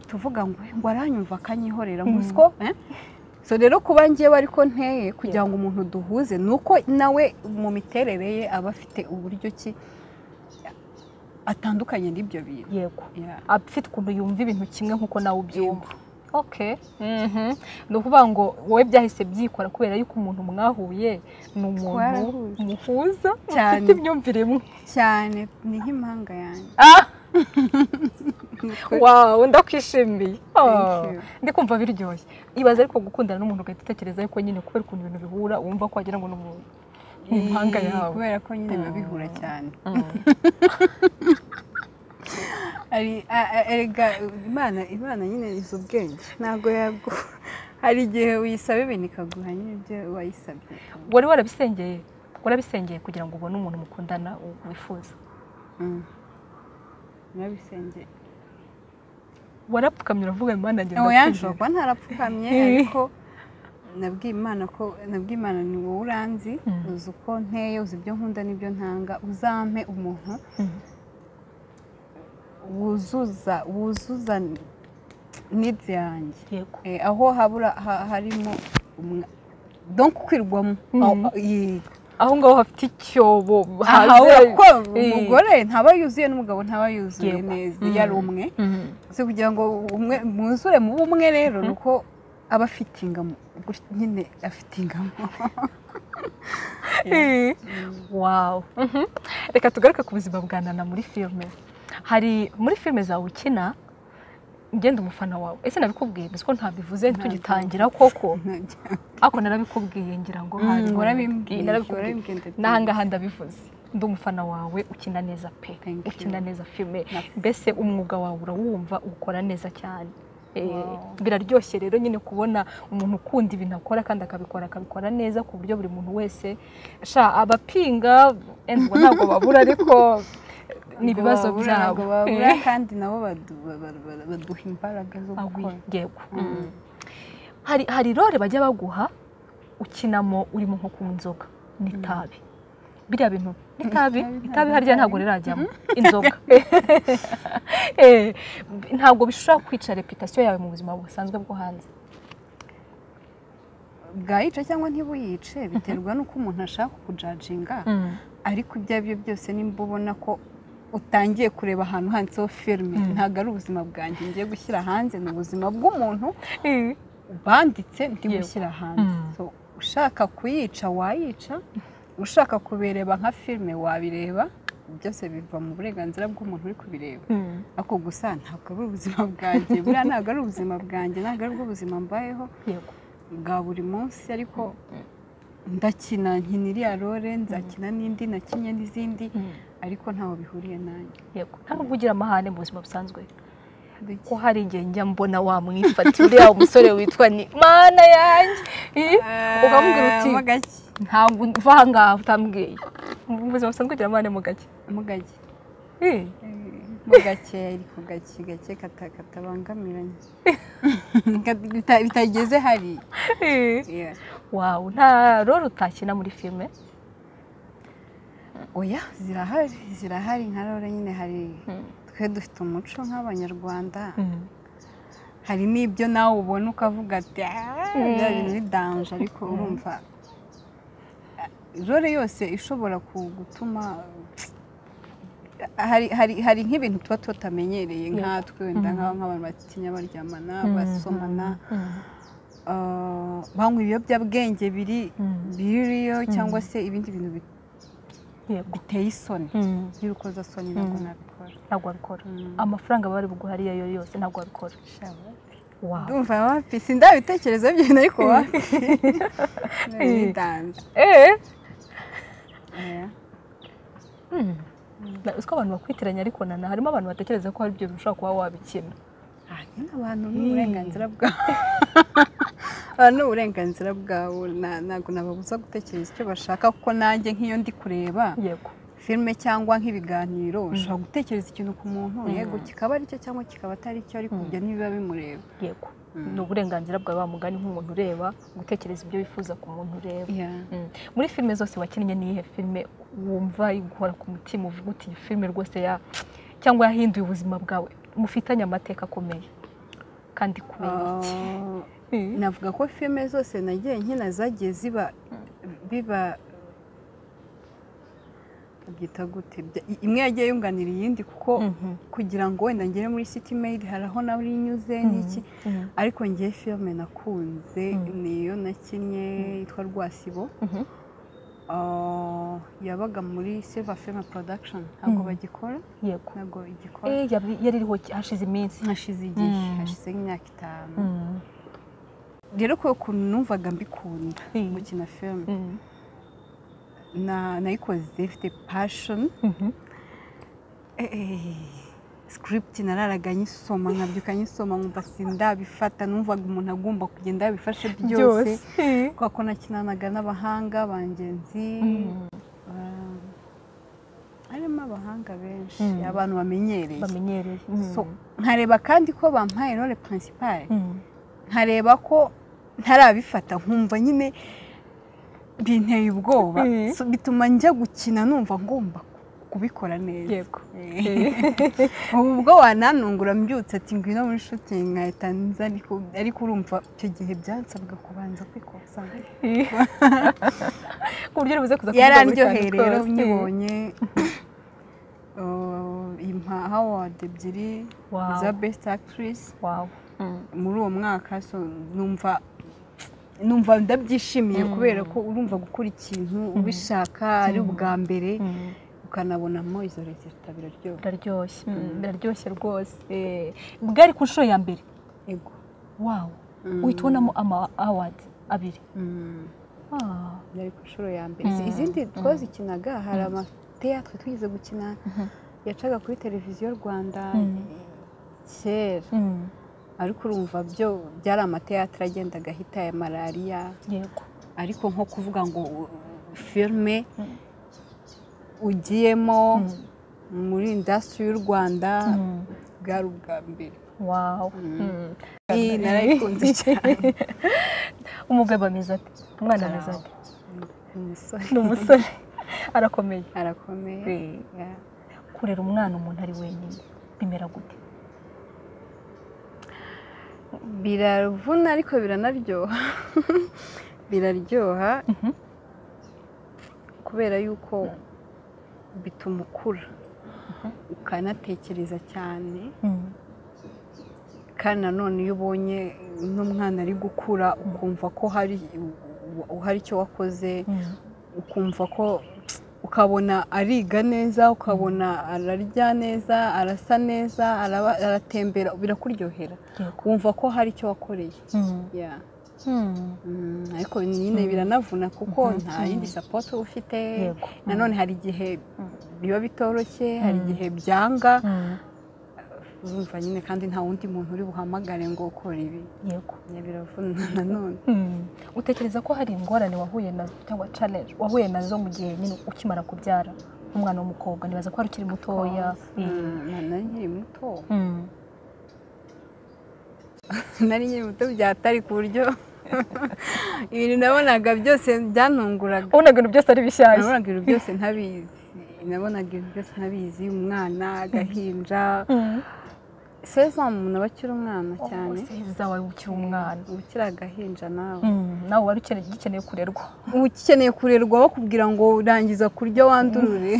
tuvuga ngo ngo aranyumva akanyihorera muswo so rero kuba ngewe ariko nteye kugira ngo umuntu duhuze ni uko nawe mu miterere ye aba afite uburyo ki atandukanye n'ibyo bintu yego afite ukuntu yumva ibintu kimwe nk'uko nawe ubyumva ok ni ukuvuga ngo wowe byahise byikora kubera yuko umuntu mwahuye ni umuntu muhuza ufite imyumvire imwe cyane ni nk'impanga yanjye wawe ndakwishimiye ndi kumva biryoshye ibaze ariko gukundana n'umuntu ugahita utekereza yuko nyine kubera ukuntu ibintu bihura wumva ko wagira ngo ni umuntu impanga yawe kubera ko nyine biba bihura cyane erega imana nyine izi ubwenge ntabwo yaguha hari igihe uyisaba ibintu ikaguha nyine ibyo wayisabye wari warabisengeye warabisengeye kugira ngo ubone umuntu mukundana wifuza narabisengeye warapfukamye uravuga imana nawe yanshoka ntarapfukamye ariko nabwiye imana ko nabwiye imana ni wowe uranzi uzi uko nteye uzi ibyo nkunda n'ibyo ntanga uzampe umuntu wuzuza wuzuza nidi yanjye aho habura harimo donko kwirwamo aho ngaho hafite icyobo hanze umugore ntaba yuzuye n'umugabo ntaba yuzuye neza iyo ari umwe si kugira ngo umwe mwuzure mu bumwe rero ni uko aba afite ingamo nyine afite ingamo wawu reka tugaruke ku buzima bwa nana muri filime hari muri filime zawe ukina ngenda umufana wawe ese nabikubwiye mbese ko ntabivuze tugitangira koko ariko narabikubwiye ngira ngo n'ahangaha ndabivuze ndi umufana wawe ukina neza pe ukina neza filime mbese umwuga wawe urawumva ukora neza cyane biraryoshye rero nyine kubona umuntu ukunda ibintu akora kandi akabikora akabikora neza ku buryo buri muntu wese abapinga ntabwo babura ariko ni ibibazo byabo babura kandi nabo baduha imbaraga zo gukora hari role bajya baguha ukinamo urimo nko kunywa inzoga n'itabi biriya bintu n'itabi itabi harya ntabwo rirajyamo inzoga ntabwo bishobora kwica reputasiyo yawe mu buzima busanzwe bwo hanze bwayica cyangwa ntibuyice biterwa n'uko umuntu ashaka kujajinga ariko ibyo ari byo byose nimba ubona ko utangiye kureba ahantu handitseho filime ntabwo ari ubuzima bwanjye ngiye gushyira hanze ni ubuzima bw'umuntu banditse ndi gushyira hanze ushaka kuyica wayica ushaka kubireba nka filime wabireba byose biva mu burenganzira bw'umuntu uri kubireba ariko gusa ntabwo ari ubuzima bwanjye buriya ntabwo ari ubuzima bwanjye ntabwo ari bwo buzima mbayeho bwa buri munsi ariko ndakina nkina iriya role nzakina n'indi nakinnye n'izindi ariko ntaho bihuriye nanjye yego nta nubwo ugira amahane mu buzima busanzwe ko hari igihe njya mbona wamwifata uriya umusore witwa ni mana yanjye ukamubwira uti ntabwo uva aha ngaha utambwiye mu buzima busanzwe ugira amahane mu gake mu gake mu gake ariko gake gake katabangamiranye bitageze hari wawu nta roro utakina muri filime oya zirahari zirahari nka rero nyine hari twe dufite umuco nk'abanyarwanda hari n'ibyo nawe ubona ukavuga ati bya bintu bidanje ariko urumva rero yose ishobora gutuma hari nk'ibintu tuba tutamenyereye nkatwe wenda nk'abantu batinya baryamana basomana banywa ibiyobyabwenge biri biriyo cyangwa se ibindi bintu biteye isoni iyo ukoze soni ntabwo nabikora ntabwo wabikora amafaranga bari buguha ariyo yo yose ntabwo wabikora ndumva wapi sindabitekerezo by'ibintu ariko wapi uzi ko abantu bakwitiranya ariko nana harimo abantu batekereza ko hari ibyo bishobora kuba wabikina nyine abantu n'uburenganzira bwabo abantu n'uburenganzira bwabo ntabwo nababuza gutekereza icyo bashaka kuko nanjye nk'iyo ndi kureba filime cyangwa nk'ibiganiro ushobora gutekereza ikintu ku muntu yego kikaba aricyo cyangwa kikaba atari cyo ariko ibyo ntibiba bimureba yego ni uburenganzira bwawe wa mugani nk'umuntu ureba gutekereza ibyo wifuza ku muntu ureba Mm. muri filime zose wakinnye ni iyihe filime wumva igukora ku mutima uvuga uti iyi filime rwose ya cyangwa yahinduye ubuzima bwawe mufitanye amateka akomeye kandi kubera iki Ah, Mm. navuga ko filime zose nagiye nkina zagiye ziba biba babyita gute Bya- i- imwe yagiye yunganira iyindi kuko Mhm. kugira ngo wenda ngere muri city maid hari aho nawe unyuze n'iki Mhm. ariko ngiye filime nakunze Mm. niyo nakinnye yitwa rwasibo Mhm. Ah, yabaga muri silver film production ntabwo Mm. bagikora yego ntabwo igikora Eh, yari yari iriho hashize iminsi hashize igihe Mm. hashize nk'imyaka itanu Mm. rero kubera ukuntu numvaga mbikunda Mm. gukina filime Mm. na- nayikoze ifite passion Mhm. script nararaga nyisoma nkabyuka nyisoma nkumva sindabifata numvaga umuntu agomba kugenda yabifashe byose byose Eh. kubera ko nakinanaga n'abahanga bangenzi Mm. ba- harimo abahanga benshi Mm. abantu bamenyereye bamenyereye Mm. So, nkareba kandi ko bampaye role principale Mm. nkareba ko ntarabifata nkumva nyine binteye ubwoba Mhm. So, bituma njya gukina numva ngomba kubikora neza yego Eh. ubu ubwo wananungura mbyutse ati ngwino muri shooting nkahita nza ariko ariko urumva icyo gihe byansabwaga kubanza kwikoza Eh. ku buryo ribuze kuza kuvuga buri yarandyoheye kantu rero kose. nyibonye uh, impa award ebyiri Wow. za best actress Wow. muri uwo mwaka so numva numva ndabyishimiye Mm. kubera ko urumva gukora ikintu ubishaka ari ubwa mbere Mm. ukanabonamo izo resita biraryoha biraryoshye biraryoshye rwose Eh, bwari ku nshuro ya mbere ego wow Mm. uhita ubonamo ama award abiri Mm. Ah. byari ku nshuro ya mbere Mm. izindi Mm. twazikinaga hari amateatwe twigeze gukina Mhm. yacaga kuri televiziyo rwanda Mm. kera Mm. ariko urumva byo byari amateatire agendaga ahita ya malariya yego ariko nko kuvuga ngo uh, filime Mm. ugiyemo Mm. muri indasitiri y'u rwanda Mm. bwari ubwa mbere wow Mm. iyi narayikunze cyane umugabo ameze ate umwana ameze ate umusore ni umusore arakomeye arakomeye Eh, Yeah. kurera umwana umuntu ari wenyine bimera gute biravuna ariko biranaryoha biraryoha Mhm. kubera yuko bituma ukura ukanatekereza cyane Mm. kandi nanone iyo ubonye n'umwana ari gukura ukumva ko hari hari icyo wakoze Mm. ukumva ko ukabona ariga neza ukabona ararya neza arasa neza araba- aratembera birakuryohera yego wumva ko hari icyo wakoreye Mm. Yeah. Mm. Mm, ariko nyine biranavuna kuko nta yindi sapoti uba ufite Yego. nanone hari igihe biba bitoroshye hari igihe byanga Mm. urumva nyine kandi nta wundi muntu uri buhamagare ngo ukore ibi yego Yeah, biravuna nanone Mm. utekereza ko hari ingorane wahuye nazo cyangwa challenge wahuye nazo mu gihe nyine ukimara kubyara nk'umwana w'umukobwa nibaza ko hari ukiri mutoya Mm. Mm, na- nari nkiri muto Mm. nari nkiri muto byatari ku buryo ibintu nabonaga byose byantunguraga ubonaga ibintu byose ari bishyashya nabonaga ibintu byose ntabizi nabonaga ibintu byose ntabizi umwana agahinja Mm. seza umuntu aba akiri umwana cyane Oh, seza wawe ukiri umwana uba ukiri agahinja nawe Mm. nawe wari ukeneye ugikeneye kurerwa uba ukeneye kurerwa bakubwira ngo urangiza kurya wandurure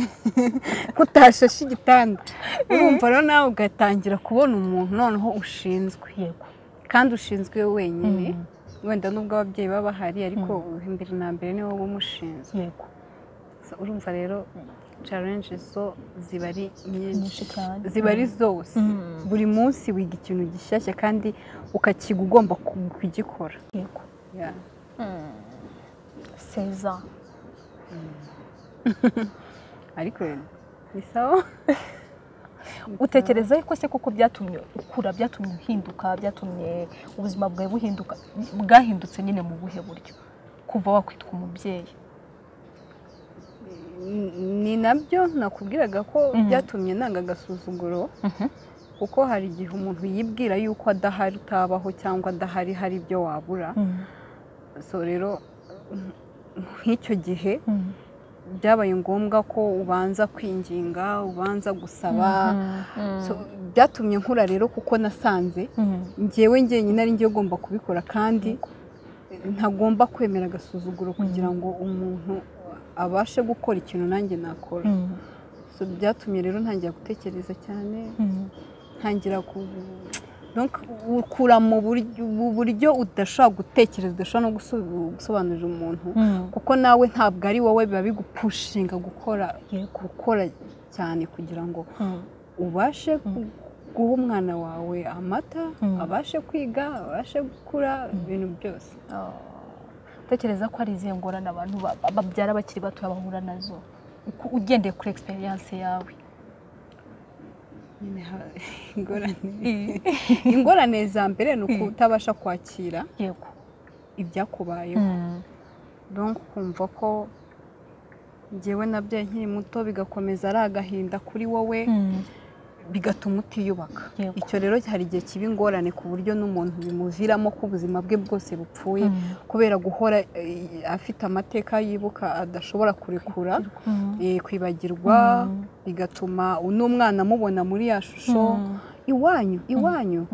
ko utashashe igitanda urumva rero nawe ugatangira kubona umuntu noneho ushinzwe yego kandi ushinzwe wenyine Mm. wenda nubwo ababyeyi baba bahari ariko imbere na mbere ni wowe uba umushinzwe yego So, urumva rero challenge zo ziba ari nyinshi nyinshi cyane ziba ari zose Mm. buri munsi wiga ikintu gishyashya kandi ukakiga ugomba ku- kugikora yego Yeah. seza ariko ni sawa utekereza ko se kuko byatumye ukura byatumye uhinduka byatumye ubuzima bwawe buhinduka bwahindutse nyine mu buhe buryo kuva wakwitwa umubyeyi ni nabyo nakubwiraga ko Mhm. byatumye nanga agasuzuguro kuko hari igihe umuntu yibwira yuko adahari utabaho cyangwa adahari hari ibyo wabura so rero nk'icyo gihe byabaye ngombwa ko ubanza kwinginga ubanza gusaba byatumye nkura rero kuko nasanze ngewe njyenyine ari njye ugomba kubikora kandi ntagomba kwemera agasuzuguro kugira ngo umuntu abashe gukora ikintu nanjye nakora byatumye rero ntangira gutekereza cyane ntangira ku ukura mu buryo udashobora gutekereza udashobora no gusobanurira umuntu kuko nawe ntabwo ari wowe biba bigupushinga gukora gukora cyane kugira ngo ubashe guha umwana wawe amata abashe kwiga abashe gukura ibintu byose utekereza ko ari izihe ngorane abantu babyara bakiri bato bahura nazo ugendeye kuri egisperiyanse yawe ingorane za mbere ni uko utabasha kwakira ibyakubayeho kumva ko ngewe nabyo nkiri muto bigakomeza ari agahinda kuri wowe bigatuma utiyubaka icyo rero hari igihe kiba ingorane ku buryo n'umuntu bimuviramo ko ubuzima bwe bwose bupfuye kubera guhora afite amateka yibuka adashobora kurekura kwibagirwa bigatuma n'umwana amubona muri ya shusho iwanyu iwanyu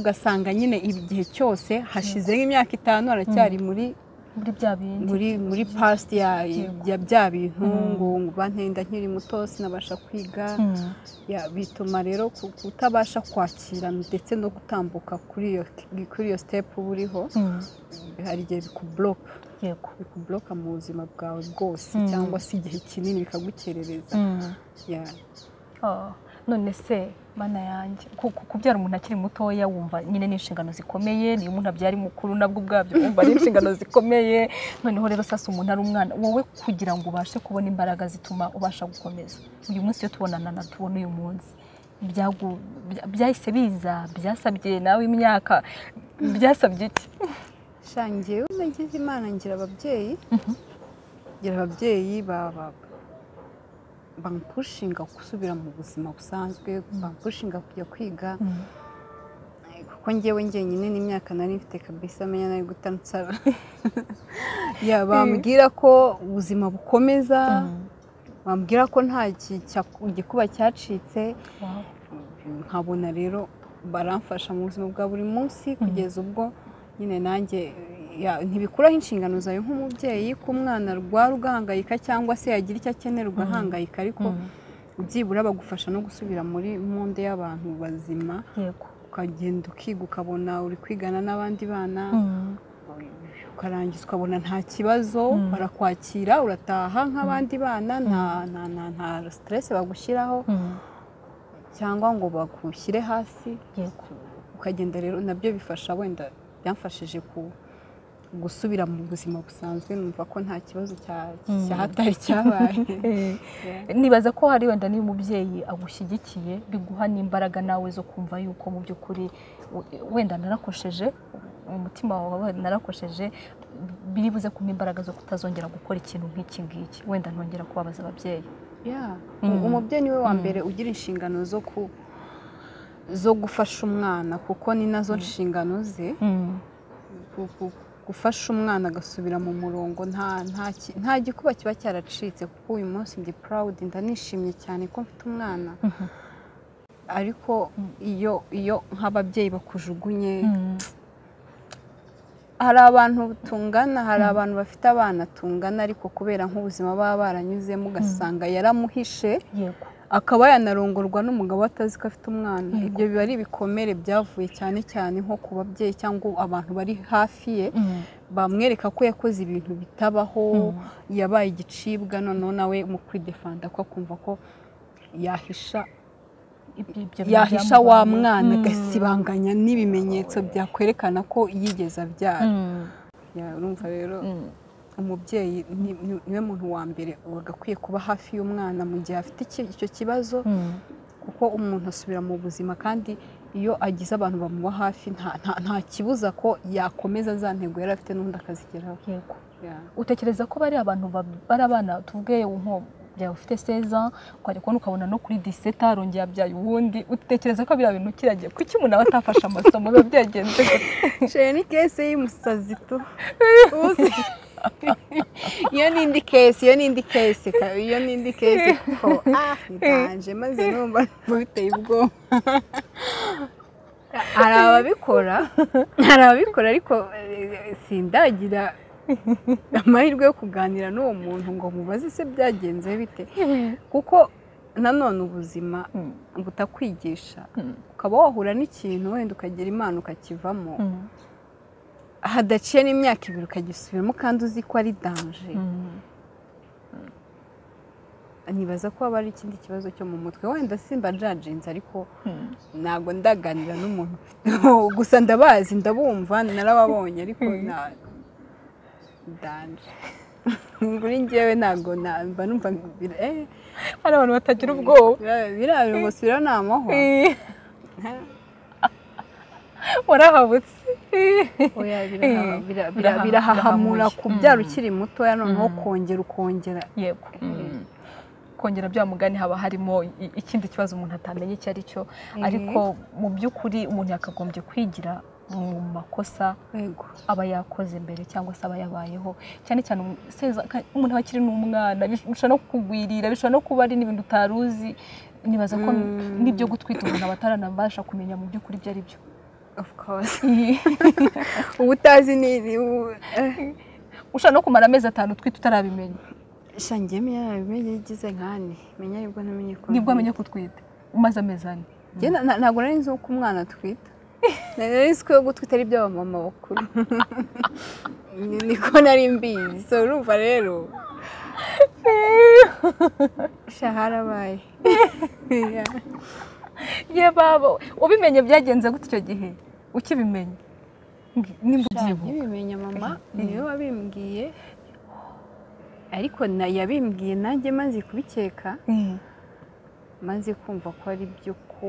ugasanga nyine igihe cyose hashizeho imyaka itanu aracyari muri muri pasite ya bya bintu ngo bantenda nkiri muto sinabasha kwiga bituma rero kutabasha kwakira ndetse no gutambuka kuri iyo sitepu uba uriho hari igihe bikuburoka bikuburoka mu buzima bwawe bwose cyangwa se igihe kinini bikagukerereza none se mana yanjye kubyara umuntu akiri mutoya wumva nyine ni inshingano zikomeye niyo umuntu abyara mukuru nabwo ubwabyo wumva ari inshingano zikomeye noneho rero sasa umuntu ari umwana wowe kugira ngo ubashe kubona imbaraga zituma ubasha gukomeza uyu munsi iyo tubonana na tubona uyu munsi byahise biza byasabye nawe imyaka byasabye iki shangiye unagize imana ngira ababyeyi ngira ababyeyi baba bampushinga gusubira mu buzima busanzwe bampushinga kujya kwiga kuko ngewe ngenyine n'imyaka nari mfite kabisa amenya nari guta nsaba bambwira ko ubuzima bukomeza bambwira ko nta gikuba cyacitse nkabona rero baramfasha mu buzima bwa buri munsi kugeza ubwo nyine nanjye ntibikuraho inshingano zawe nk'umubyeyi ko umwana rwara ugahangayika cyangwa se yagira icyo akenera ugahangayika ariko byibura bagufasha no gusubira muri monde y'abantu bazima ukagenda ukiga ukabona uri kwigana n'abandi bana ukarangiza ukabona nta kibazo barakwakira urataha nk'abandi bana nta siteresi bagushyiraho cyangwa ngo bagushyire hasi ukagenda rero nabyo bifasha wenda byamfashije ku gusubira mu buzima busanzwe numva ko nta kibazo cyahatari cyabaye nibaza ko hari wenda niba umubyeyi agushyigikiye biguha n'imbaraga nawe zo kumva yuko mu by'ukuri wenda narakosheje umutima wawe narakosheje biribuze kumpa imbaraga zo kutazongera gukora ikintu nk'iki ngiki wenda ntongera kubabaza ababyeyi umubyeyi niwe wa mbere ugira inshingano zo ku zo gufasha umwana kuko ni nazo nshingano ze gufasha umwana agasubira mu murongo nta gikuba kiba cyaracitse kuko uyu munsi ndi purawudi ndanishimye cyane ko mfite umwana ariko iyo iyo nk'ababyeyi bakujugunye hari abantu tungana hari abantu bafite abana tungana ariko kubera nk'ubuzima baba baranyuzemo ugasanga yaramuhishe akaba yanarongorwa n'umugabo atazi ko afite umwana ibyo biba ari ibikomere byavuye cyane cyane nko ku babyeyi cyangwa abantu bari hafi ye bamwereka ko yakoze ibintu bitabaho yabaye igicibwa noneho nawe mu kwidefanda ko akumva ko yahisha yahisha wa mwana agasibanganya n'ibimenyetso byakwerekana ko yigeze abyara urumva rero umubyeyi niwe muntu wa mbere agakwiye kuba hafi y'umwana mu gihe afite icyo kibazo kuko umuntu asubira mu buzima kandi iyo agize abantu bamuba hafi nta kibuza ko yakomeza za ntego yari afite n'undi akazigeraho utekereza ko bari abantu bari abana tuvuge nko byawe ufite seza ukajya kubona ukabona no kuri diseta arongera abyaye uwundi utekereza ko biriya bintu kiragiye kuki umuntu aba atafashe amasomo biba byagenze gute sheri ni kese y'umusazi tu iyo ni indi kesi iyo ni indi kesi iyo ni indi kesi ko ah ntiganje maze numva biteye ubwoba hari ababikora hari ababikora ariko sindagira amahirwe yo kuganira n'uwo muntu ngo mubaze se byagenze bite kuko nanone ubuzima butakwigisha ukaba wahura n'ikintu wenda ukagira imana ukakivamo hadaciye n'imyaka ibiri ukagisubiramo kandi uzi ko ari danje nibaza ko haba ari ikindi kibazo cyo mu mutwe wenda simba jajinze ariko ntabwo ndaganira n'umuntu gusa ndabazi ndabumva narababonye ariko danje kuri ngewe ntabwo mba numva hari abantu batagira ubwoba biriya birabusubira ni amahoro warahabutse birahahamura kubyara ukiri mutoya noneho kongera ukongera yego kongera bya mugani haba harimo ikindi kibazo umuntu atamenye icyo ari cyo ariko mu by'ukuri umuntu yakagombye kwigira mu makosa aba yakoze mbere cyangwa se aba yabayeho cyane cyane umuntu aba akiri n'umwana bishobora no kugwirira bishobora no kuba ari n'ibintu utari uzi nibaza ko n'ibyo gutwita umuntu aba ataranabasha kumenya mu by'ukuri ibyo ari byo uba utazi ni ushobora no kumara amezi atanu utwite utarabimenya shangiyemo iyo ntabimenye igize nkane menya nibwo namenye ko nibwo amenye ko utwite umaze amezi ane ntabwo nari nzi uko umwana atwita nari nzi ko yo gutwita ari iby'abamama bakuru niko nari mbizi so urumva rero shaharabaye ye baba ubimenye byagenze gute icyo gihe ukibimenya nimba ubyibuka nkibimenya mama niwe wabimbwiye ariko yabimbwiye nanjye maze kubikeka maze kumva ko ari byo ko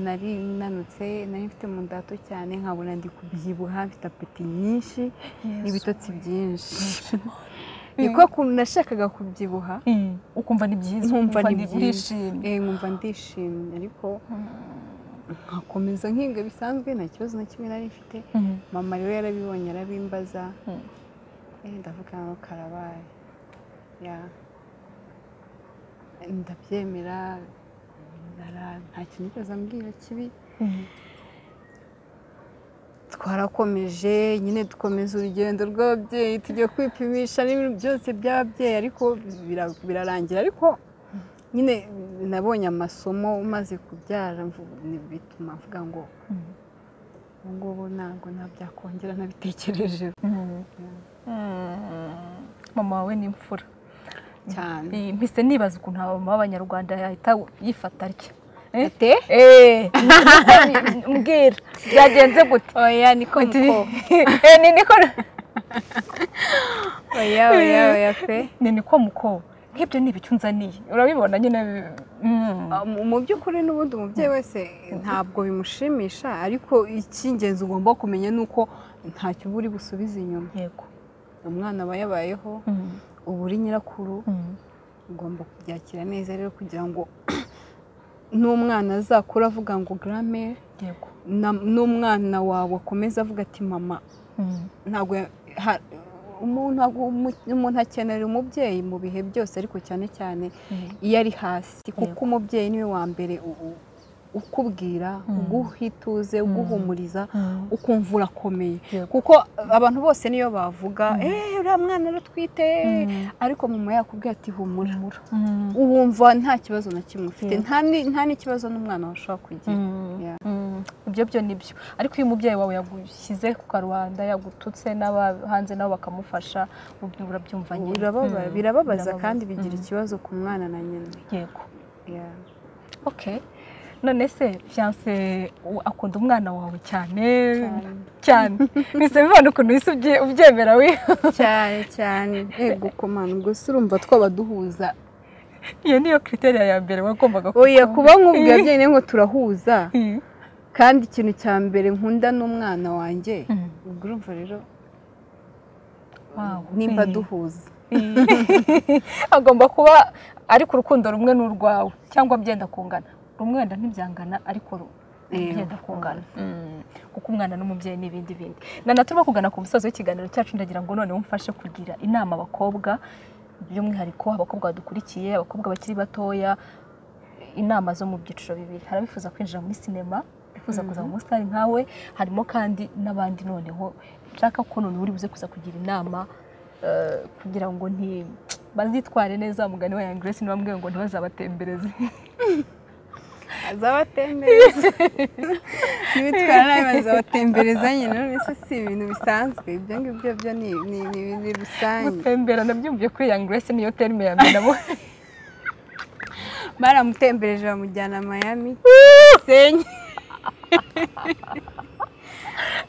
nari nanutse nari mfite mu ndato cyane nkabona ndi kubyibuha mfite apeti nyinshi n'ibitotsi byinshi niko kuntu nashakaga kubyibuha ukumva ni byiza nkumva ni byishimye nkumva ndishimye ariko nkakomeza nkinga bisanzwe nta kibazo na kimwe nari mfite mama rero yarabibonye arabimbaza ndavuga ngo karabaye ndabyemera nta kintu cyose ambwira kibi twarakomeje nyine dukomeza urugendo rw'ababyeyi tujya kwipimisha n'ibintu byose by'ababyeyi ariko birarangira ariko nyine nabonye amasomo umaze kubyara bituma mvuga ngo ubu ngubu ntabwo ntabyakongera nabitekereje mama wawe ni imfura cyane mpise nibaza ukuntu abamama b'abanyarwanda yahita yifata atya ate mbwira byagenze gute oya niko niko ni niko oya oya oya pe ni niko muko nk'ibyo ni ibicyo unzaniye urabibona nyine mu by'ukuri n'ubundi umubyeyi wese ntabwo bimushimisha ariko icy'ingenzi ugomba kumenya ni uko ntacyo uba uri busubize inyuma yego umwana aba yabayeho uba uri nyirakuru ugomba kubyakira neza rero kugira ngo n'umwana azakura avuga ngo garame n'umwana wawe akomeza avuga ati mama ntabwo umuntu akenera umubyeyi mu bihe byose ariko cyane cyane iyo ari hasi kuko umubyeyi niwe wa mbere ukubwira uguha ituze uguhumuriza ukumva urakomeye kuko abantu bose niyo bavuga eee uriya mwana rutwite ariko mama yakubwira ati humura wumva nta kibazo na kimwe ufite nta n'ikibazo n'umwana washobora kugira ibyo byo ni byo ariko iyo umubyeyi wawe yagushyize ku karubanda yagututse hanze nabo bakamufasha urabyumva nyine birababaza kandi bigira ikibazo ku mwana na nyina yego oke none se fiyanse akunda umwana wawe cyane cyane mbese bibona ukuntu wese ubyemera we cyane cyane yego kumana ubwo se urumva twaba duhuza iyo niyo kriteriya ya mbere wagombaga oya kuba nk'ubwiye abyeyi ngo turahuza kandi ikintu cya mbere nkunda n'umwana wanjye ubwo urumva rero nimba duhuza agomba kuba ariko urukundo rumwe ni urwawe cyangwa byenda kungana rumwe wenda ntibyangana ariko ru- byenda kungana kuko umwana n'umubyeyi n'ibindi bindi nana turimo kugana ku musozi w'ikiganiro cyacu ndagira ngo none umfashe kugira inama abakobwa by'umwihariko abakobwa badukurikiye abakobwa bakiri batoya inama zo mu byiciro bibiri hari abifuza kwinjira muri sinema bifuza kuza mu musitari nkawe harimo kandi n'abandi noneho nshaka ko none uri buze kuza kugira inama eh, kugira ngo nti bazitware neza mugani wa Young Grace niba mbwiye ngo ntibazabatembereze azabatembereza n'ibitwara nabi bazabatembereza nyine mbese si ibintu bisanzwe ibyo ngibyo byo ni ni- ni ibintu rusange gutembera nabyumviye kuri Young Grace niyo terime ya mbere nabo baramutembereje bamujyana Miami Gisenyi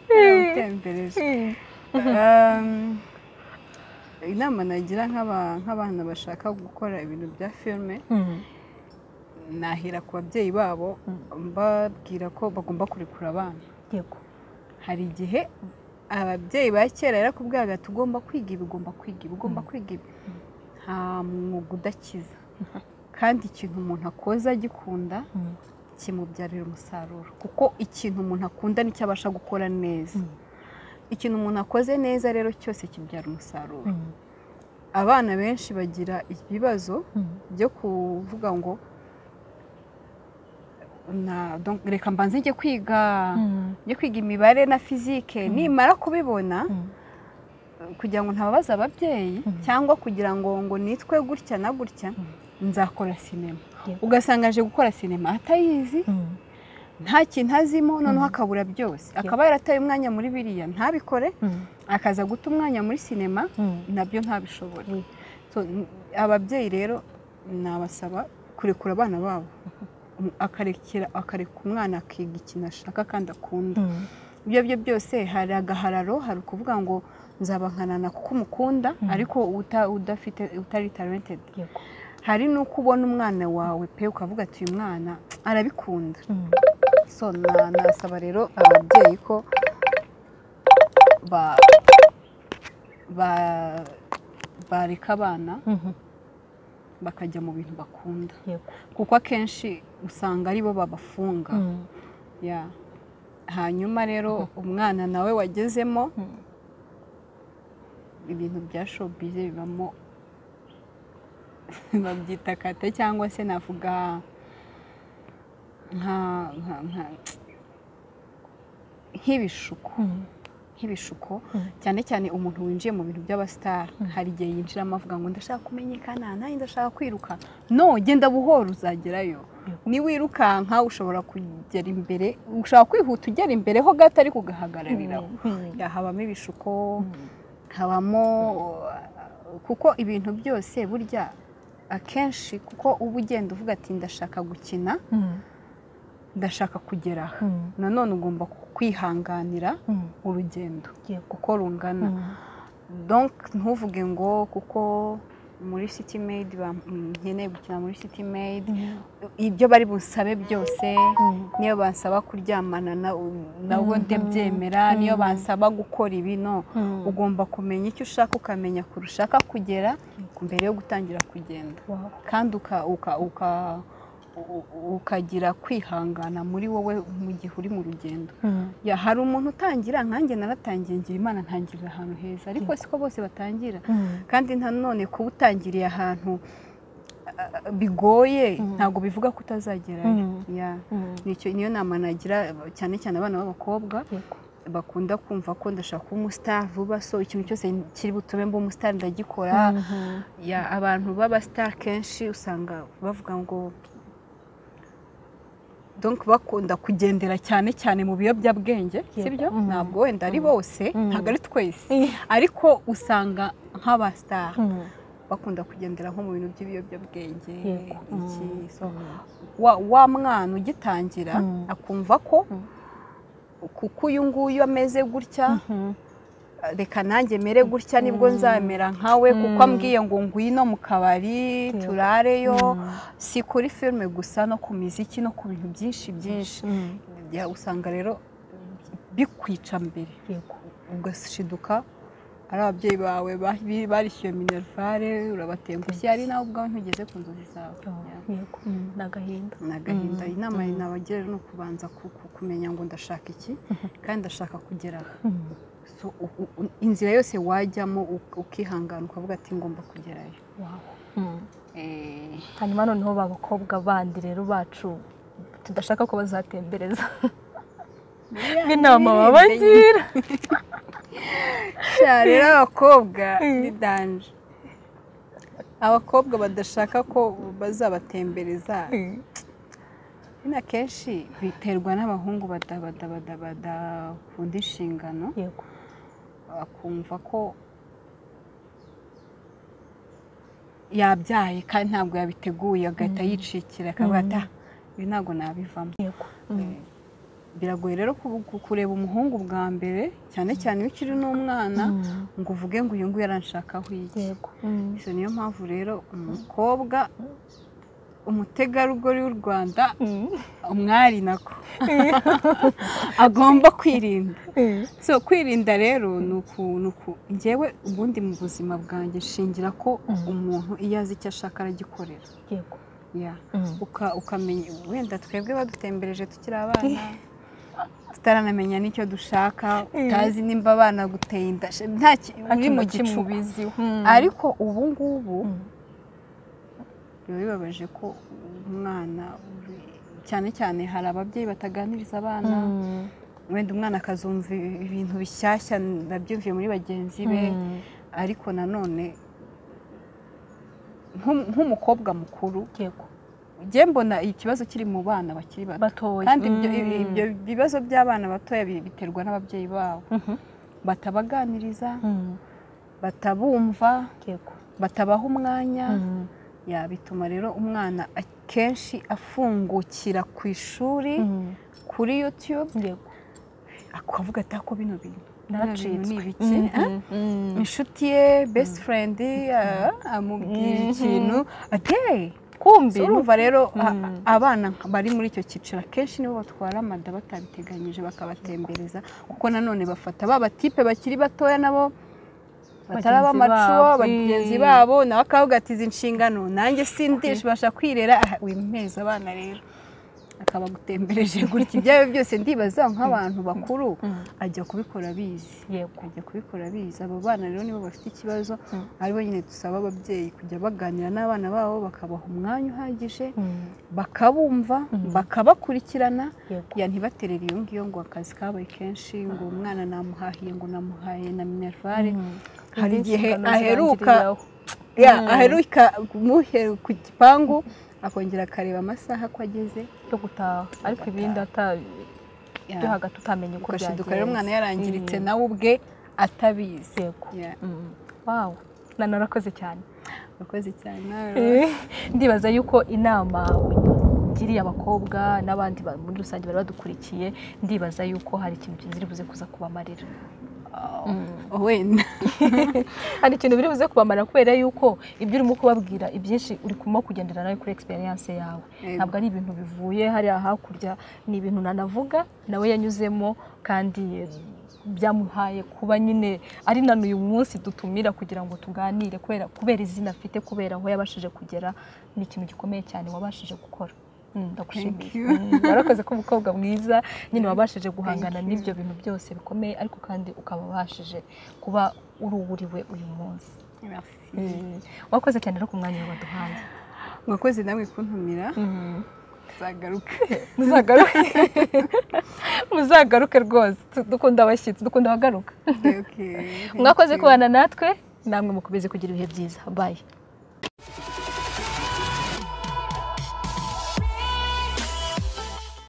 baramutembereje Um, inama nagira nk'aba- nk'abana bashaka gukora ibintu bya filime nahera ku babyeyi babo mbabwira ko bagomba kurekura abana yego hari igihe ababyeyi ba kera yarakubwiraga tugomba kwiga ibi ugomba kwiga ibi ugomba kwiga ibi nta mwuga udakiza kandi ikintu umuntu akoze agikunda kimubyarira umusaruro kuko ikintu umuntu akunda nicyo abasha gukora neza Mm. ikintu umuntu akoze neza rero cyose kibyara umusaruro abana benshi bagira ibibazo byo kuvuga ngo "Na- donc, reka mbanze njye kwiga njye kwiga imibare na fizike nimara kubibona kugira ngo ntababaze ababyeyi Mm. cyangwa kugira ngo ngo nitwe gutya na gutya nzakora sinema Yeah. ugasanga aje gukora sinema atayizi nta kintu azimo noneho akabura byose akaba yarataye umwanya muri biriya ntabikore akaza guta umwanya muri sinema nabyo ntabishobore Mm. So, n- ababyeyi rero nabasaba kurekura abana babo Um- akarekera akareka umwana akiga ikintu ashaka kandi akunda ibyo ari byo byose hari agahararo hari ukuvuga ngo nzabankanana kuko umukunda Mm. ariko uta- udafite utari talented hari n'uko ubona umwana wawe pe ukavuga ati uyu mwana arabikunda so na- nasaba rero ababyeyi ko ba ba- bareka abana bakajya mu bintu bakunda kuko akenshi usanga ari bo babafunga Yeah. hanyuma rero umwana nawe wagezemo ibintu bya showbiz bibamo babyita kate cyangwa se navuga nka nka- nka- nk'ibishuko nk'ibishuko Mm. cyane cyane umuntu winjiye mu bintu by'abasitari hari igihe yinjiramo avuga ngo ndashaka kumenyekana nanjye ndashaka kwiruka no genda buhoro uzagerayo Yego. niwirukanka ushobora kugera imbere ushobora kwihuta ugera imbere ho gato ariko ugahagarariraho Ya, habamo ibishuko habamo uh, kuko ibintu byose burya akenshi kuko uba ugenda uvuga ati ndashaka gukina ndashaka kugera aha nanone ugomba kwihanganira urugendo uko rungana donc ntuvuge ngo kuko muri city maid bam- nkeneye gukina muri city maid ibyo bari bunsabe byose niyo bansaba kuryamana na- nabo ndabyemera niyo bansaba gukora ibi no ugomba kumenya icyo ushaka ukamenya kure ushaka kugera mbere yo gutangira kugenda kandi uka- uka- uka- u- u- ukagira kwihangana muri wowe mu gihe uri mu rugendo ya hari umuntu utangira nkanjye naratangiye ngira imana ntangirira ahantu heza ariko siko bose batangira kandi nanone kuba utangiriye ahantu ah, bigoye ntabwo bivuga ko utazagerayo Mm. Ya. Nicyo- niyo nama nagira cyane cyane abana b'abakobwa bakunda kumva ko ndashaka kuba umusitari vuba so ikintu cyose kiri butume mba umusitari ndagikora ya abantu b'abasitari kenshi usanga bavuga ngo donc bakunda kugendera cyane cyane mu biyobyabwenge sibyo Mhm. ntabwo wenda ari bose Mhm. ntabwo ari twese ariko usanga nk'abasitari bakunda kugendera nko mu bintu by'ibiyobyabwenge Yego. iki Mhm. so wa, wa mwana ugitangira Mm. akumva ko Mm. kuko uyu nguyu ameze gutya reka nanjye mere gutya nibwo nzamera nkawe kuko ambwiye ngo ngwino mu kabari Yego. turareyo si kuri filime gusa no ku miziki no ku bintu byinshi byinshi Ya, usanga rero bikwica mbere ugashiduka ari ababyeyi bawe ba- barishyuye minerivare urabatengushye ari nawe ubwawe ntugeze ku nzozi zawe Yeah. yego mm, ni agahinda ni agahinda inama nabagira ni ukubanza ku- ku- kumenya ngo ndashaka iki kandi ndashaka kugera aho. So, u- u- u- inzira yose wajyamo u- ukihangana ukavuga ati ngomba kugerayo Wow. Mm. Eh, hanyuma noneho ba bakobwa bandi rero bacu tudashaka ko bazatembereza nk'inama babagira Sha, rero abakobwa Mm. ni danje abakobwa badashaka ko bazabatembereza Mm. ni akenshi biterwa n'abahungu bada- bada- bada- badakunda inshingano yego akumva ko yabyaye kandi ntabwo yabiteguye agahita yicikira akavuga ati "Ah, ibi ntabwo nabivamo yego Mm. biragoye rero ku- ku- kureba umuhungu bwa mbere cyane cyane iyo ukiri n'umwana Mm. ngo uvuge ngo uyu nguyu aranshakaho iki yego Mm. Izo niyo mpamvu rero umukobwa umutegarugori w'u rwanda Mm. umwari nako agomba kwirinda Mm. so kwirinda rero ni uku ni uku ngewe ubundi mu buzima bwanjye shingira ko Mhm. umuntu iyo azi icyo ashaka aragikorera yego Yeah. Mm. Uka- ukamenya wenda twebwe badutembereje tukiri abana tutaranamenya n'icyo dushaka utazi nimba abana guteye inda she- nta ki- Nta uri mu kintu kimwe gicuku ubiziho. Mm. ariko ubu ngubu Mm. biba bibabaje ko umwana cyane cyane hari ababyeyi bataganiriza abana Mm. wenda umwana akazumva ibintu bishyashya nabyumviye muri bagenzi be Mm. ariko nanone nk'um- nk'umukobwa mukuru yego njye mbona ikibazo kiri mu bana bakiri bato batoya kandi ibyo Mm. ibi- ibyo bibazo by'abana batoya bi- biterwa n'ababyeyi babo Mhm. batabaganiriza Mm. batabumva yego batabaha umwanya Mm. ya bituma rero umwana akenshi afungukira ku ishuri Mm. kuri yutube yego akavuga ati ako bino bintu bino bintu ni naracitswe ibiki Mm. Ah? Mm. inshuti ye best friend ah, amubwira Mhm. ikintu ateye kumbi urumva rero a- Mm. abana nka- bari muri icyo cyiciro akenshi nibo batwara amada batabiteganyije bakabatembereza kuko nanone bafata ba batipe bakiri batoya nabo bataraba Bagenzi amacuho babo. bagenzi Mm. babo nawe akavuga ati izi nshingano nanjye sindibasha kwirera aha, wimeza abana rero akaba agutembereje gutya ibyawe byose ndibaza nk'abantu bakuru Mm. ajya kubikora abizi yego ajya kubikora abizi abo bana rero nibo bafite ikibazo Mm. aribo nyine dusaba ababyeyi kujya baganira n'abana babo bakabaha umwanya uhagije Mm. bakabumva Mhm. bakabakurikirana yego ya ntibaterere iyo ngiyo ngo akazi kabaye kenshi ngo umwana namuhahiye ngo namuhaye na minerivare Mm. hari Izindi igihe nshingano aheruka zirangiriraho. ya Mm. aheruka kumuhe ku gipangu akongera akareba amasaha ko ageze yo gutaha ariko ibindi atabihaga ya, tutamenye uko ugashiduka rero umwana yarangiritse Mm. nawe ubwe atabizi yego Ya, Mm. wow na narakoze cyane urakoze cyane nawe ndibaza yuko inama ugiriye abakobwa n'abandi ba- muri rusange bari badukurikiye ndibaza yuko hari ikintu kiziri buze kuza kubamarira Oh, wenda hari ikintu biri buze kubamarira kubera yuko ibyo urimo kubabwira ibyinshi uri kurimo kugendera nawe kuri experience yawe Yego. ntabwo ari ibintu bivuye hariya hakurya ni ibintu nanavuga nawe yanyuzemo kandi eh, byamuhaye kuba nyine ari na n'uyu munsi dutumira kugira ngo tuganire kubera kubera izina afite kubera aho yabashije kugera ni ikintu gikomeye cyane wabashije gukora Mm, Thank ndagushimiye you. Mm, warakoze ko umukobwa mwiza nyine wabashije guhangana Thank you. n'ibyo bintu byose bikomeye ariko kandi ukaba wabashije kuba uruhuriwe uyu munsi Merci. wakoze cyane rero ku mwanya waduhaye mwakoze namwe kuntumira zagaruka muzagaruke muzagaruke rwose Tu- dukunda abashyitsi dukunda abagaruka mwakoze kubana natwe namwe mukomeze kugira ibihe byiza bayi